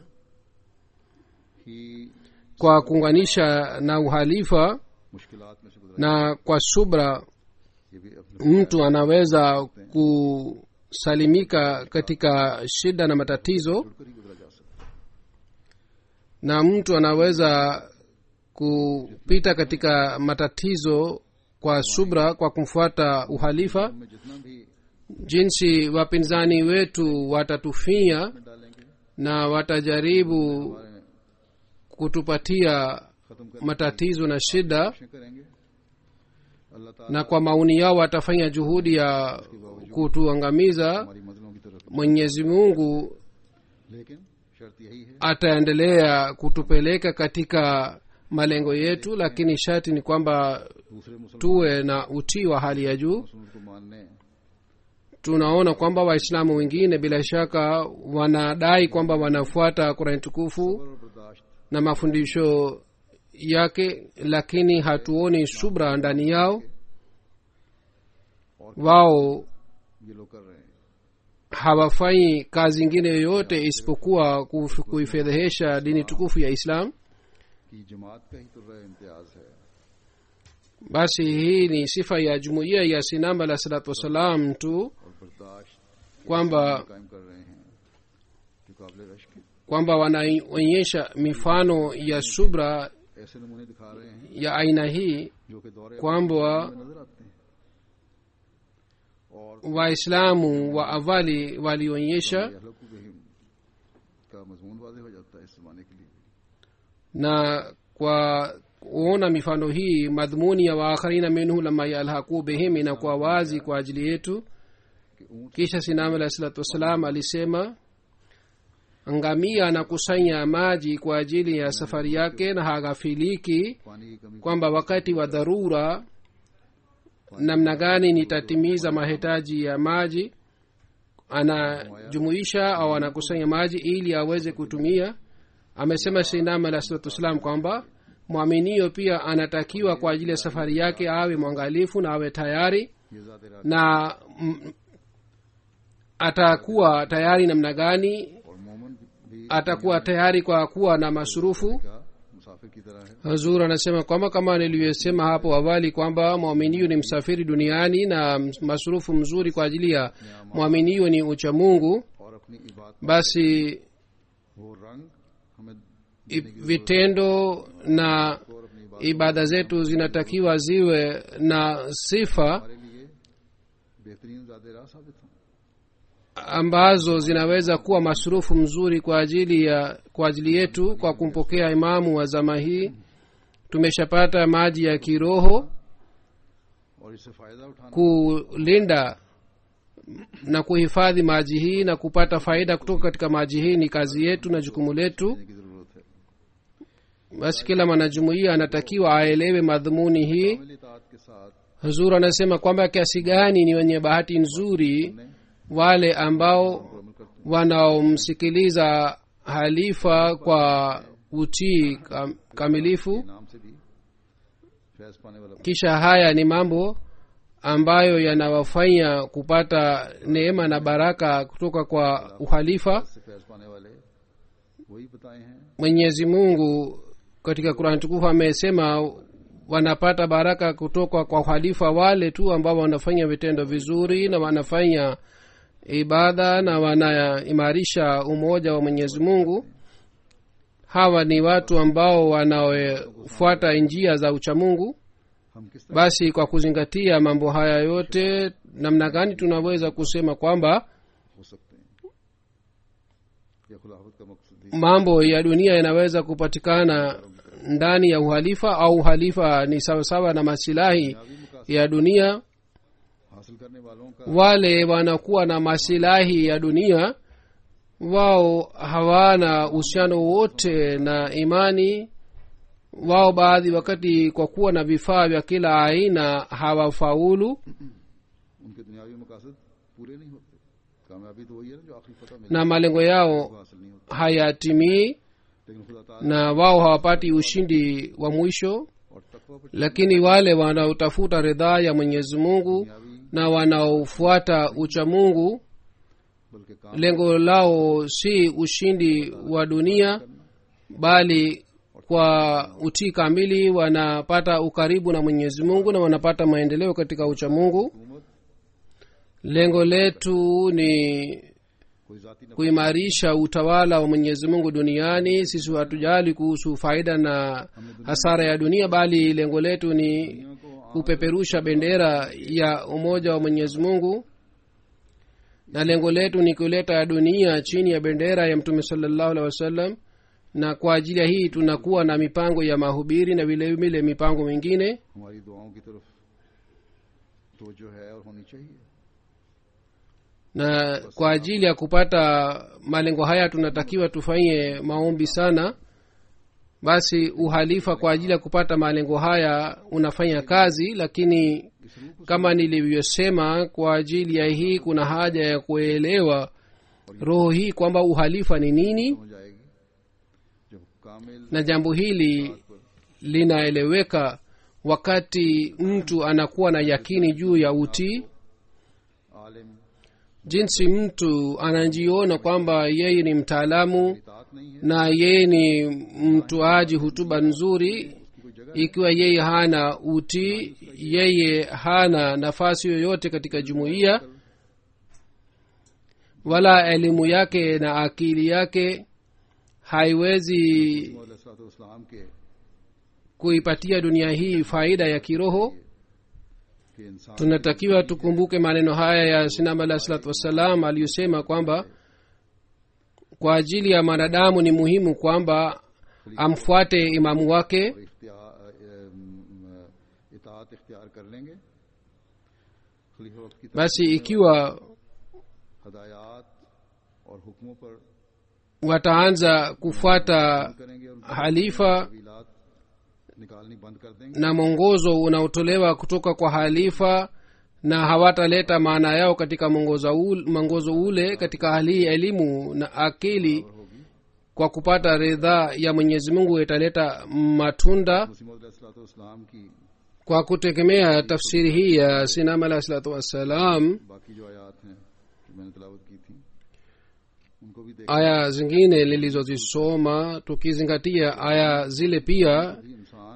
ही kwa kuunganisha na uhalifa मुश्किलात में से गुजरा na kwa subra ये भी अपने mtu anaweza kusalimika katika shida na matatizo जुड़कर ही गुजरा जा सकता na mtu anaweza kupita katika matatizo kwa subra kwa kumfuata uhalifa है में जितना भी jinsi wapinzani wetu watatufia में डालेंगे na watajaribu हमारे kutupatia खत्म करने matatizo na shida की कोशिशें करेंगे अल्लाह ताला na kwa maoni yao watafanya juhudi ya kutuangamiza हमारी मंजिलों की तरफ mwenyezi mungu लेकिन शर्त यही है ataendelea kutupeleka katika malengo yetu lakini sharti ni kwamba दूसरे मुसलमान tuwe na utii wa hali ya juu रसूल को मानने tunaona kwamba waislamu wengine bila shaka wanadai kwamba wanafuata kurani tukufu और बर्दाश्त na mafundisho yake lakini hatuoni subra ndani yao wao ये लोग कर रहे हैं hawafanyi kazi ingine yoyote isipokuwa kuf- kuifedhehesha dini tukufu ya islam कि जमात का ही तो रहा इम्तियाज है basi hii ni sifa ya jumuiya ya sinam alah salatu wassalam tu और बर्दाश्त kwamba कायम कर रहे हैं जो काबिल रश्क है kwamba wanaonyesha mifano ya subra ऐसे नमूने दिखा रहे हैं ya aina hii जो कि दौरे kwamba में नजर आते हैं और waislamu wa awali walionyesha ये हलकू बहिम का मजमून वाजे हो जाता है इस जमाने के लिए na kwa kuona mifano hii madhumuni ya waakharina minhu lama yalhaqu bihim inakuwa wazi kwa ajili yetu कि ऊंट kisha sinam alahi salatu wassalam alisema ngamia anakusanya maji kwa ajili ya safari yake na haghafiliki पानी की कमी kwamba wakati wa dharura namna gani nitatimiza mahitaji ya maji anajumuisha au anakusanya maji ili aweze kutumia amesema sinam alah salatu wassalam kwamba mwaminio pia anatakiwa kwa ajili ya safari yake awe mwangalifu na awe tayari ये ज्यादा रात na mm, atakuwa tayari namna gani और मोमन भी atakuwa tayari kwa kuwa na masurufu का मुसाफिर की तरह है hazur anasema kwamba kama nilivyosema hapo awali kwamba mwaminiu ni msafiri duniani na masurufu mzuri kwa ajili ya mwaminiu ni ucha mungu और अपनी इबादत basi वो रंग हमें i- vitendo na और अपनी इबादत ibada zetu zinatakiwa ziwe na sifa हमारे लिए बेहतरीन ज्यादा राह साबित हों ambazo zinaweza kuwa masurufu mzuri kwa ajili ya kwa ajili yetu kwa kumpokea imamu wa zama hii tumeshapata maji ya kiroho और इससे फायदा उठाना kulinda na kuhifadhi maji hii na kupata faida kutoka katika maji hii ni kazi yetu na jukumu letu की जरूरत है basi kila mwanajumuia anatakiwa aelewe madhumuni hii कामिल इताअत के साथ huzur anasema kwamba kiasi gani ni wenye bahati nzuri wale ambao अमल करते wanaomsikiliza halifa kwa utii kam, kamilifu हैं नाम से भी फैज पाने वाला kisha haya ni mambo ambayo yanawafanya kupata neema na baraka kutoka kwa uhalifa से फैज पाने वाले वही बताए हैं mwenyezi mungu katika kurani tukufu amesema wanapata baraka kutoka kwa uhalifa wale tu ambao wanafanya vitendo vizuri na wanafanya ibada na wanaimarisha umoja wa mwenyezi mungu hawa ni watu ambao wanaofuata njia za uchamungu हम किस तरह basi kwa kuzingatia mambo haya yote namna gani tunaweza kusema kwamba हो सकते हैं यह खुलाफत का मकसद ही mambo ya dunia yanaweza kupatikana ndani ya uhalifa au uhalifa ni sawasawa na masilahi दुनियावी मुकासद ya dunia हासिल करने वालों का wale wanakuwa na masilahi ya dunia wao hawana uhusiano wote na imani wao baadhi wakati kwa kuwa na vifaa vya kila aina hawafaulu उनके दुनियावी मकासद पूरे नहीं होते कामयाबी तो वही है ना जो आखिरी फतह मिले na malengo yao वो हासिल नहीं होता hayatimii लेकिन खुदा ताला na wao hawapati ushindi wa mwisho और तकवा पर lakini wale wanaotafuta ridhaa ya mwenyezi mungu दुनियावी na wanaofuata ucha mungu बल्कि काम lengo lao si ushindi wa dunia bali kwa utii kamili wanapata ukaribu na mwenyezi mungu na wanapata maendeleo katika ucha mungu हुकूमत lengo letu ni कोई जाति न kuimarisha utawala wa mwenyezi mungu duniani sisi hatujali kuhusu faida na hasara ya dunia bali lengo letu ni दुनिया को kupeperusha bendera ya umoja wa mwenyezi mungu na lengo letu ni kuleta dunia chini ya bendera ya mtume salallahu alehi wasallam na kwa ajili ya hii tunakuwa na mipango ya mahubiri na vile vile mipango mingine हमारी दुआओं की तरफ तो जो है और होनी चाहिए na kwa ajili ya kupata malengo haya tunatakiwa tufanye maombi sana basi uhalifa kwa ajili ya kupata malengo haya unafanya kazi lakini इस रूप kama nilivyosema kwa ajili ya hii kuna haja ya kuelewa roho hii kwamba uhalifa ni nini हो जाएगी जब कामिल na jambo hili linaeleweka wakati mtu anakuwa na yakini juu ya utii आलिम jinsi mtu anajiona kwamba yeye ni mtaalamu इतात नहीं है na yeye ni mtoaji hutuba nzuri उसकी कोई जगह ikiwa yeye hana utii yeye hana nafasi yoyote katika jumuiya wala elimu yake na akili yake haiwezi इस्लाम के kuipatia dunia hii faida ya kiroho कि इंसान tunatakiwa tukumbuke maneno haya ya sinam alah salatu wassalam aliyosema kwamba kwa ajili ya mwanadamu ni muhimu kwamba amfuate imamu wake और इख्तियार अम, इतात इख्तियार कर लेंगे खलीफा वक्त की basi ikiwa हदायत और हुक्मों पर wataanza kufuata करेंगे और halifa तवीलात निकालनी बंद कर देंगे na mwongozo unaotolewa kutoka kwa halifa na hawataleta maana yao katika mwongozo ule, mwongozo ule katika hali hii elimu na akili kwa kupata ridhaa ya mwenyezi mungu italeta matunda मसीम की kwa kutegemea tafsiri hii ya sinam alah salatu wassalam बाकी जो आयात हैं जो मैंने तलावत की थी उनको भी देख aya zingine nilizozisoma tukizingatia aya zile pia भी इंसान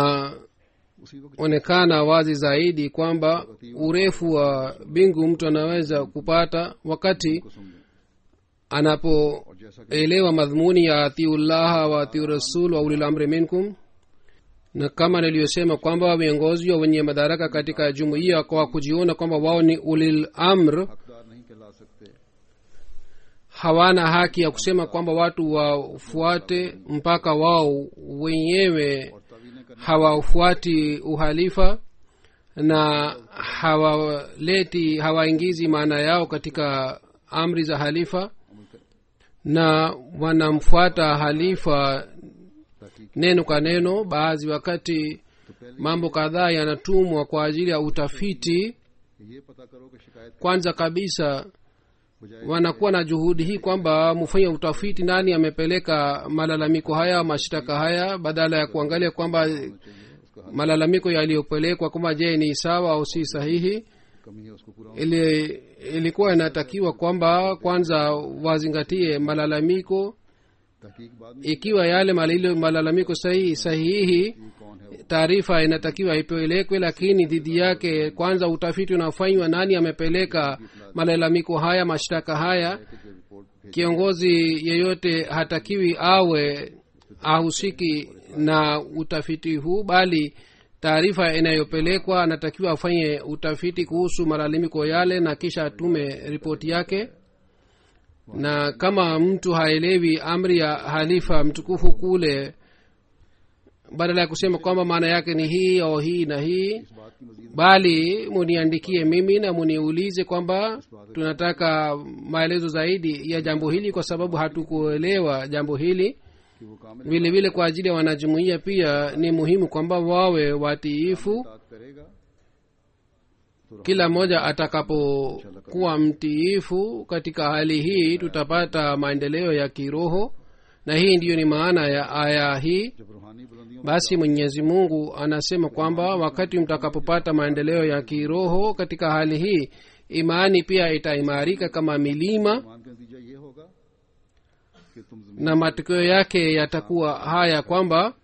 inaonekana उसी वक्त wazi zaidi kwamba urefu wa mbingu mtu anaweza kupata wakati को समझे anapoelewa और जैसा कि madhumuni ya atiullaha wa atiu rasul wa ulil amri minkum na kama niliyosema kwamba viongozi wa wenye madaraka katika jumuiya kwa kujiona kwamba wao ni ulil amr हकदार नहीं कहला सकते hawana haki ya kusema kwamba watu wafuate mpaka wao wenyewe और तवीलें करने hawafuati uhalifa na hawaleti hawaingizi maana yao katika amri za halifa अमल करें na wanamfuata halifa ताकि neno kwa neno baadhi wakati तो पहले mambo kadhaa yanatumwa kwa ajili ya utafiti ये पता करो कि शिकायत kwanza kabisa बजाय wanakuwa na juhudi hii kwamba mfanye utafiti nani amepeleka malalamiko haya mashtaka haya badala ya kuangalia kwamba चाहिए उसका malalamiko yaliyopelekwa kwamba je ni sawa au si sahihi कमी है उसको पूरा ili ilikuwa inatakiwa kwamba kwanza wazingatie malalamiko तहकीक बाद में ikiwa yale malilo- malalamiko sahihi sahihi ये कौन है वो taarifa inatakiwa ipelekwe lakini dhidi yake kwanza utafiti unafanywa nani amepeleka malalamiko haya mashtaka haya कि जो रिपोर्ट भेज kiongozi yeyote hatakiwi awe ahusiki na utafiti huu bali taarifa inayopelekwa anatakiwa afanye utafiti kuhusu malalamiko yale na kisha atume ripoti yake na kama mtu haelewi amri ya halifa mtukufu kule badala ya kusema kwamba maana yake ni hii au hii na hii इस बात की मजीद bali muniandikie mimi na muniulize kwamba tunataka maelezo zaidi ya jambo hili kwa sababu hatukuelewa jambo hili कि वो काम vile vile kwa ajili ya wanajumuiya pia ni muhimu kwamba wawe watiifu इतात करेगा kila mmoja atakapokuwa mtiifu katika hali hii tutapata maendeleo ya kiroho na hii ndiyo ni maana ya aya hii जब रूहानी बुलंदियों basi mwenyezi mungu anasema kwamba wakati mtakapopata maendeleo ya kiroho katika hali hii imani pia itaimarika kama milima ईमान का नतीजा ये होगा कि तुम जमीन na matokeo yake yatakuwa haya kwamba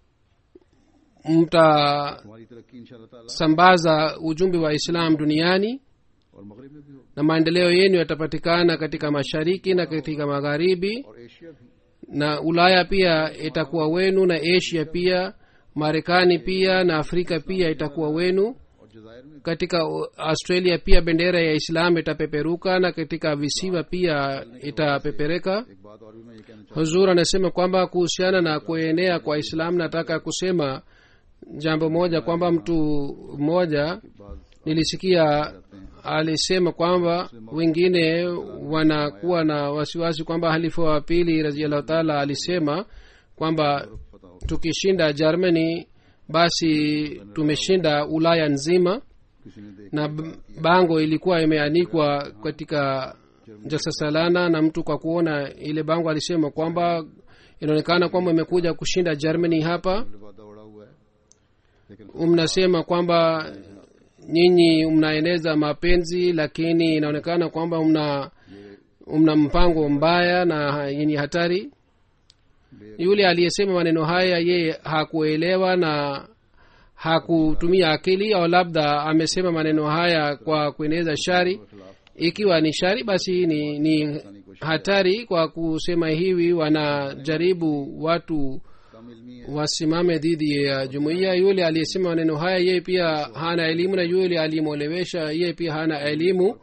mtasambaza तुम्हारी तरक्की इंशाल्लाह ताला ujumbe wa islam duniani और मगरिब में भी होगी na maendeleo yenu yatapatikana katika mashariki na katika magharibi और एशिया भी na ulaya pia itakuwa wenu na asia pia marekani pia na afrika pia itakuwa wenu और जजायर में katika australia pia bendera ya islam itapeperuka na katika visiwa pia itapepereka एक बात और भी मैं ये कहना चाहता huzur anasema kwamba kuhusiana na kuenea kwa islam nataka kusema jambo moja kwamba mtu mmoja हूँ बाद nilisikia alisema kwamba wengine wanakuwa na wasiwasi kwamba halifa wa pili raziallahu taala alisema kwamba पता हो tukishinda germany basi tumeshinda ulaya nzima किसी ने देख na b- bango ilikuwa imeanikwa katika jalsa salana na mtu kwa kuona ile bango alisema kwamba inaonekana kwamba imekuja kushinda germany hapa वादा उड़ा हुआ है लेकिन mnasema kwamba nyinyi mnaeneza mapenzi lakini inaonekana kwamba mna mna mpango mbaya na yenye hatari yule aliyesema maneno haya yeye hakuelewa na hakutumia akili au labda amesema maneno haya kwa kueneza shari ikiwa ni shari basi ni, ni hatari kwa kusema hivi wanajaribu watu कम इल्मी है wasimame dhidi ya jumuiya yule aliyesema maneno haya yeye pia hana elimu na yule aliyemwelewesha yeye pia hana elimu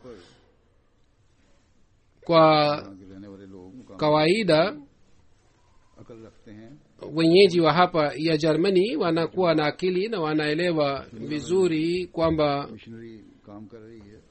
kwa यहाँ के रहने वाले लोग मुकाम kawaida अकल रखते हैं wenyeji wa hapa ya germany wanakuwa na akili na wanaelewa vizuri kwamba missionary काम कर रही है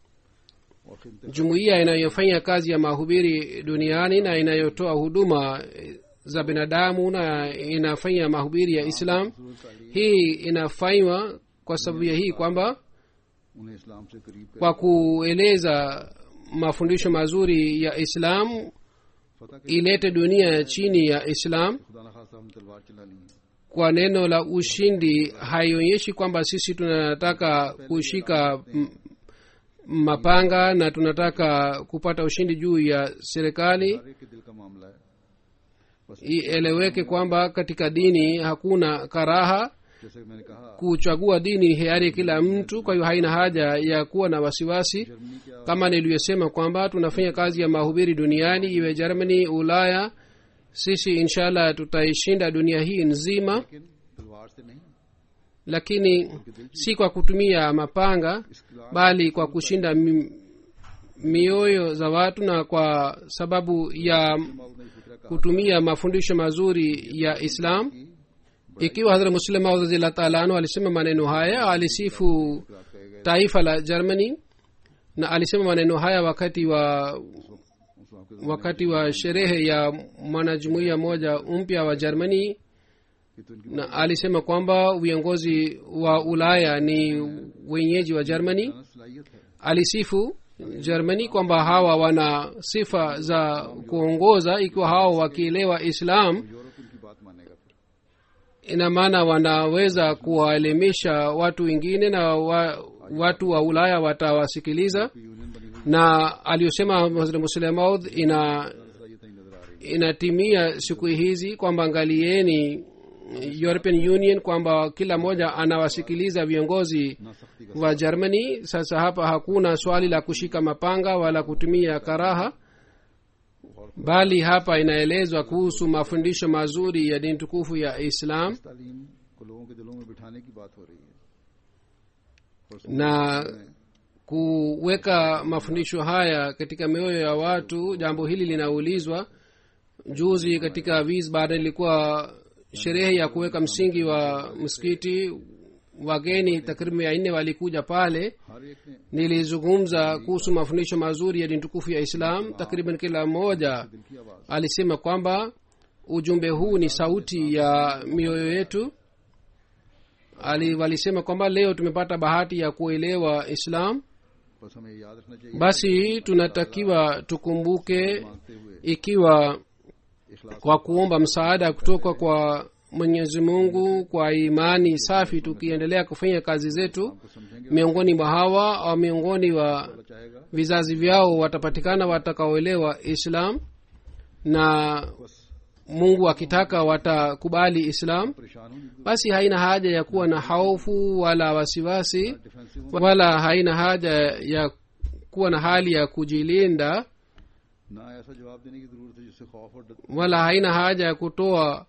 और खिदमत jumuiya inayofanya kazi ya mahubiri duniani na inayotoa huduma eh, za binadamu na inafanya mahubiri ya islam hii inafanywa kwa sababu ya hii kwamba उन्हें इस्लाम से करीब कर kwa kueleza mafundisho mazuri ya islam फतह के ilete dunia chini ya islam खुदा न खासा हम तलवार चला ली है kwa neno la ushindi haionyeshi kwamba sisi tunataka kushika m- mapanga na tunataka kupata ushindi juu ya serikali हर एक के दिल का मामला है बस ieleweke kwamba katika dini hakuna karaha जैसे कि मैंने कहा kuchagua dini hiari kila mtu kwa hiyo haina haja ya kuwa na wasiwasi Germany क्या kama niliyosema kwamba tunafanya kazi ya mahubiri duniani iwe germany ulaya sisi inshallah tutaishinda dunia hii nzima लेकिन तलवार से नहीं lakini si kwa kutumia mapanga इस्लाम bali kwa kushinda mi, mioyo za watu na kwa sababu ya मौत ने फिक्र कहा kutumia mafundisho mazuri ya islam ikiwa hadhra muslim maud radhiallahu taala anhu alisema maneno haya alisifu कहे गए taifa la germany na alisema maneno haya wakati wa उस वक्त के wakati wa sherehe ya mwanajumuiya moja mpya wa germany कि तो इनकी na alisema kwamba viongozi wa ulaya ni wenyeji wa germany बताना सलाहियत है alisifu germany kwamba hawa wana sifa za kuongoza ikiwa hawa wakielewa islam Europe इनकी बात मानेगा फिर ina maana wanaweza kuwaelimisha watu wengine na wa, watu wa ulaya watawasikiliza union बनी हुई na aliyosema hazrat muslemaud ina सलाहियत नहीं नजर आ रही inatimia siku hizi kwamba angalieni european union kwamba kila mmoja anawasikiliza viongozi ना सख्ती का wa germany sasa hapa hakuna swali la kushika mapanga wala kutumia karaha bali hapa inaelezwa kuhusu mafundisho mazuri ya dini tukufu ya islam तालीम को लोगों के दिलों में बिठाने की बात हो रही है और na kuweka mafundisho haya katika mioyo ya watu jambo hili linaulizwa juzi katika wiesbaden ilikuwa sherehe ya kuweka msingi wa msikiti wageni takriban mia nne walikuja pale हर एक ने nilizungumza kuhusu mafundisho mazuri ya dini tukufu ya islam takriban kila mmoja दिल की आवाज alisema kwamba ujumbe huu ni sauti ya mioyo yetu Ali, walisema kwamba leo tumepata bahati ya kuelewa islam बस हमें ये याद रखना चाहिए basi tunatakiwa tukumbuke मांगते हुए ikiwa इखलास kwa kuomba msaada kutoka kwa mwenyezi mungu kwa imani safi tukiendelea kufanya kazi zetu को समझेंगे miongoni mwa hawa au miongoni wa अल्लाह चाहेगा vizazi vyao watapatikana watakaoelewa islam na बस mungu akitaka watakubali islam परेशान होने basi haina haja ya kuwa na haufu wala wasiwasi defensive wala haina haja ya kuwa na hali ya kujilinda ना ऐसा जवाब देने की जरूरत है जिससे खौफ और डर wala haina haja ya kutoa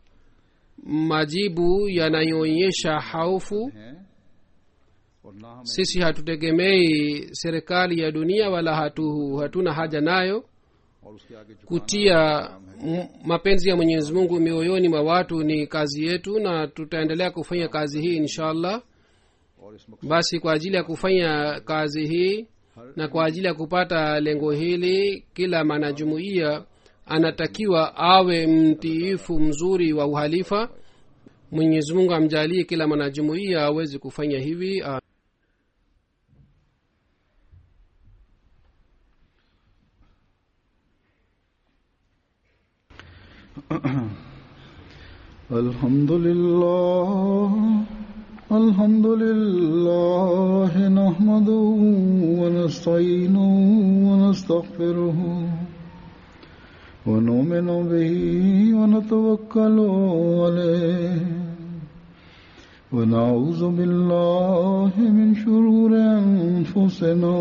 majibu yanayoonyesha haufu है और ना हमें sisi hatutegemei serikali ya dunia wala hatu, hatuna haja nayo और उसके आगे झुकाना kutia m- mapenzi ya mwenyezi mungu mioyoni mwa watu ni kazi yetu na tutaendelea kufanya kazi hii insha allah और इस मकसद basi kwa ajili ya kufanya kazi hii na kwa ajili ya kupata lengo hili kila mwanajumuiya anatakiwa awe mtiifu mzuri wa uhalifa mwenyezi mungu amjalie kila mwanajumuiya aweze kufanya hivi Ah, الحمد لله الحمد لله نحمده ونستعينه ونستغفره ونؤمن به ونتوكل عليه ونعوذ بالله من شرور أنفسنا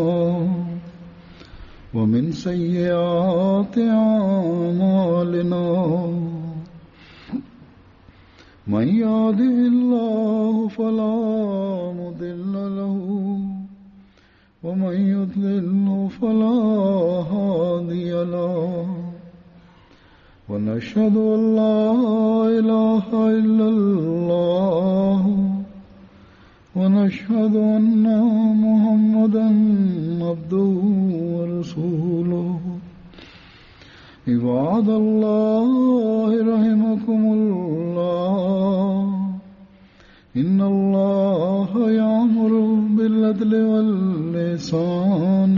ومن سيئات أعمالنا من يهده الله فلا مضل له ومن يضلله فلا هادي له ونشهد ان لا اله الا الله ونشهد ان محمدا عبده ورسوله عباد الله رحمكم الله إن الله يأمر بالعدل واللسان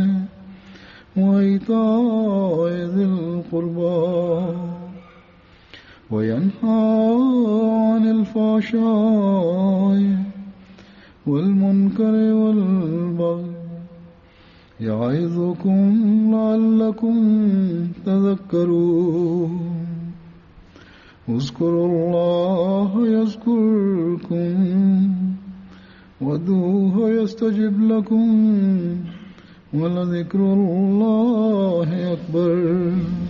وإيتاء ذي القربى وينهى عن الفحشاء والمنكر والبغي يعظكم لعلكم تذكرون اذكروا الله يذكركم ودوه يستجب لكم ولذكر الله أكبر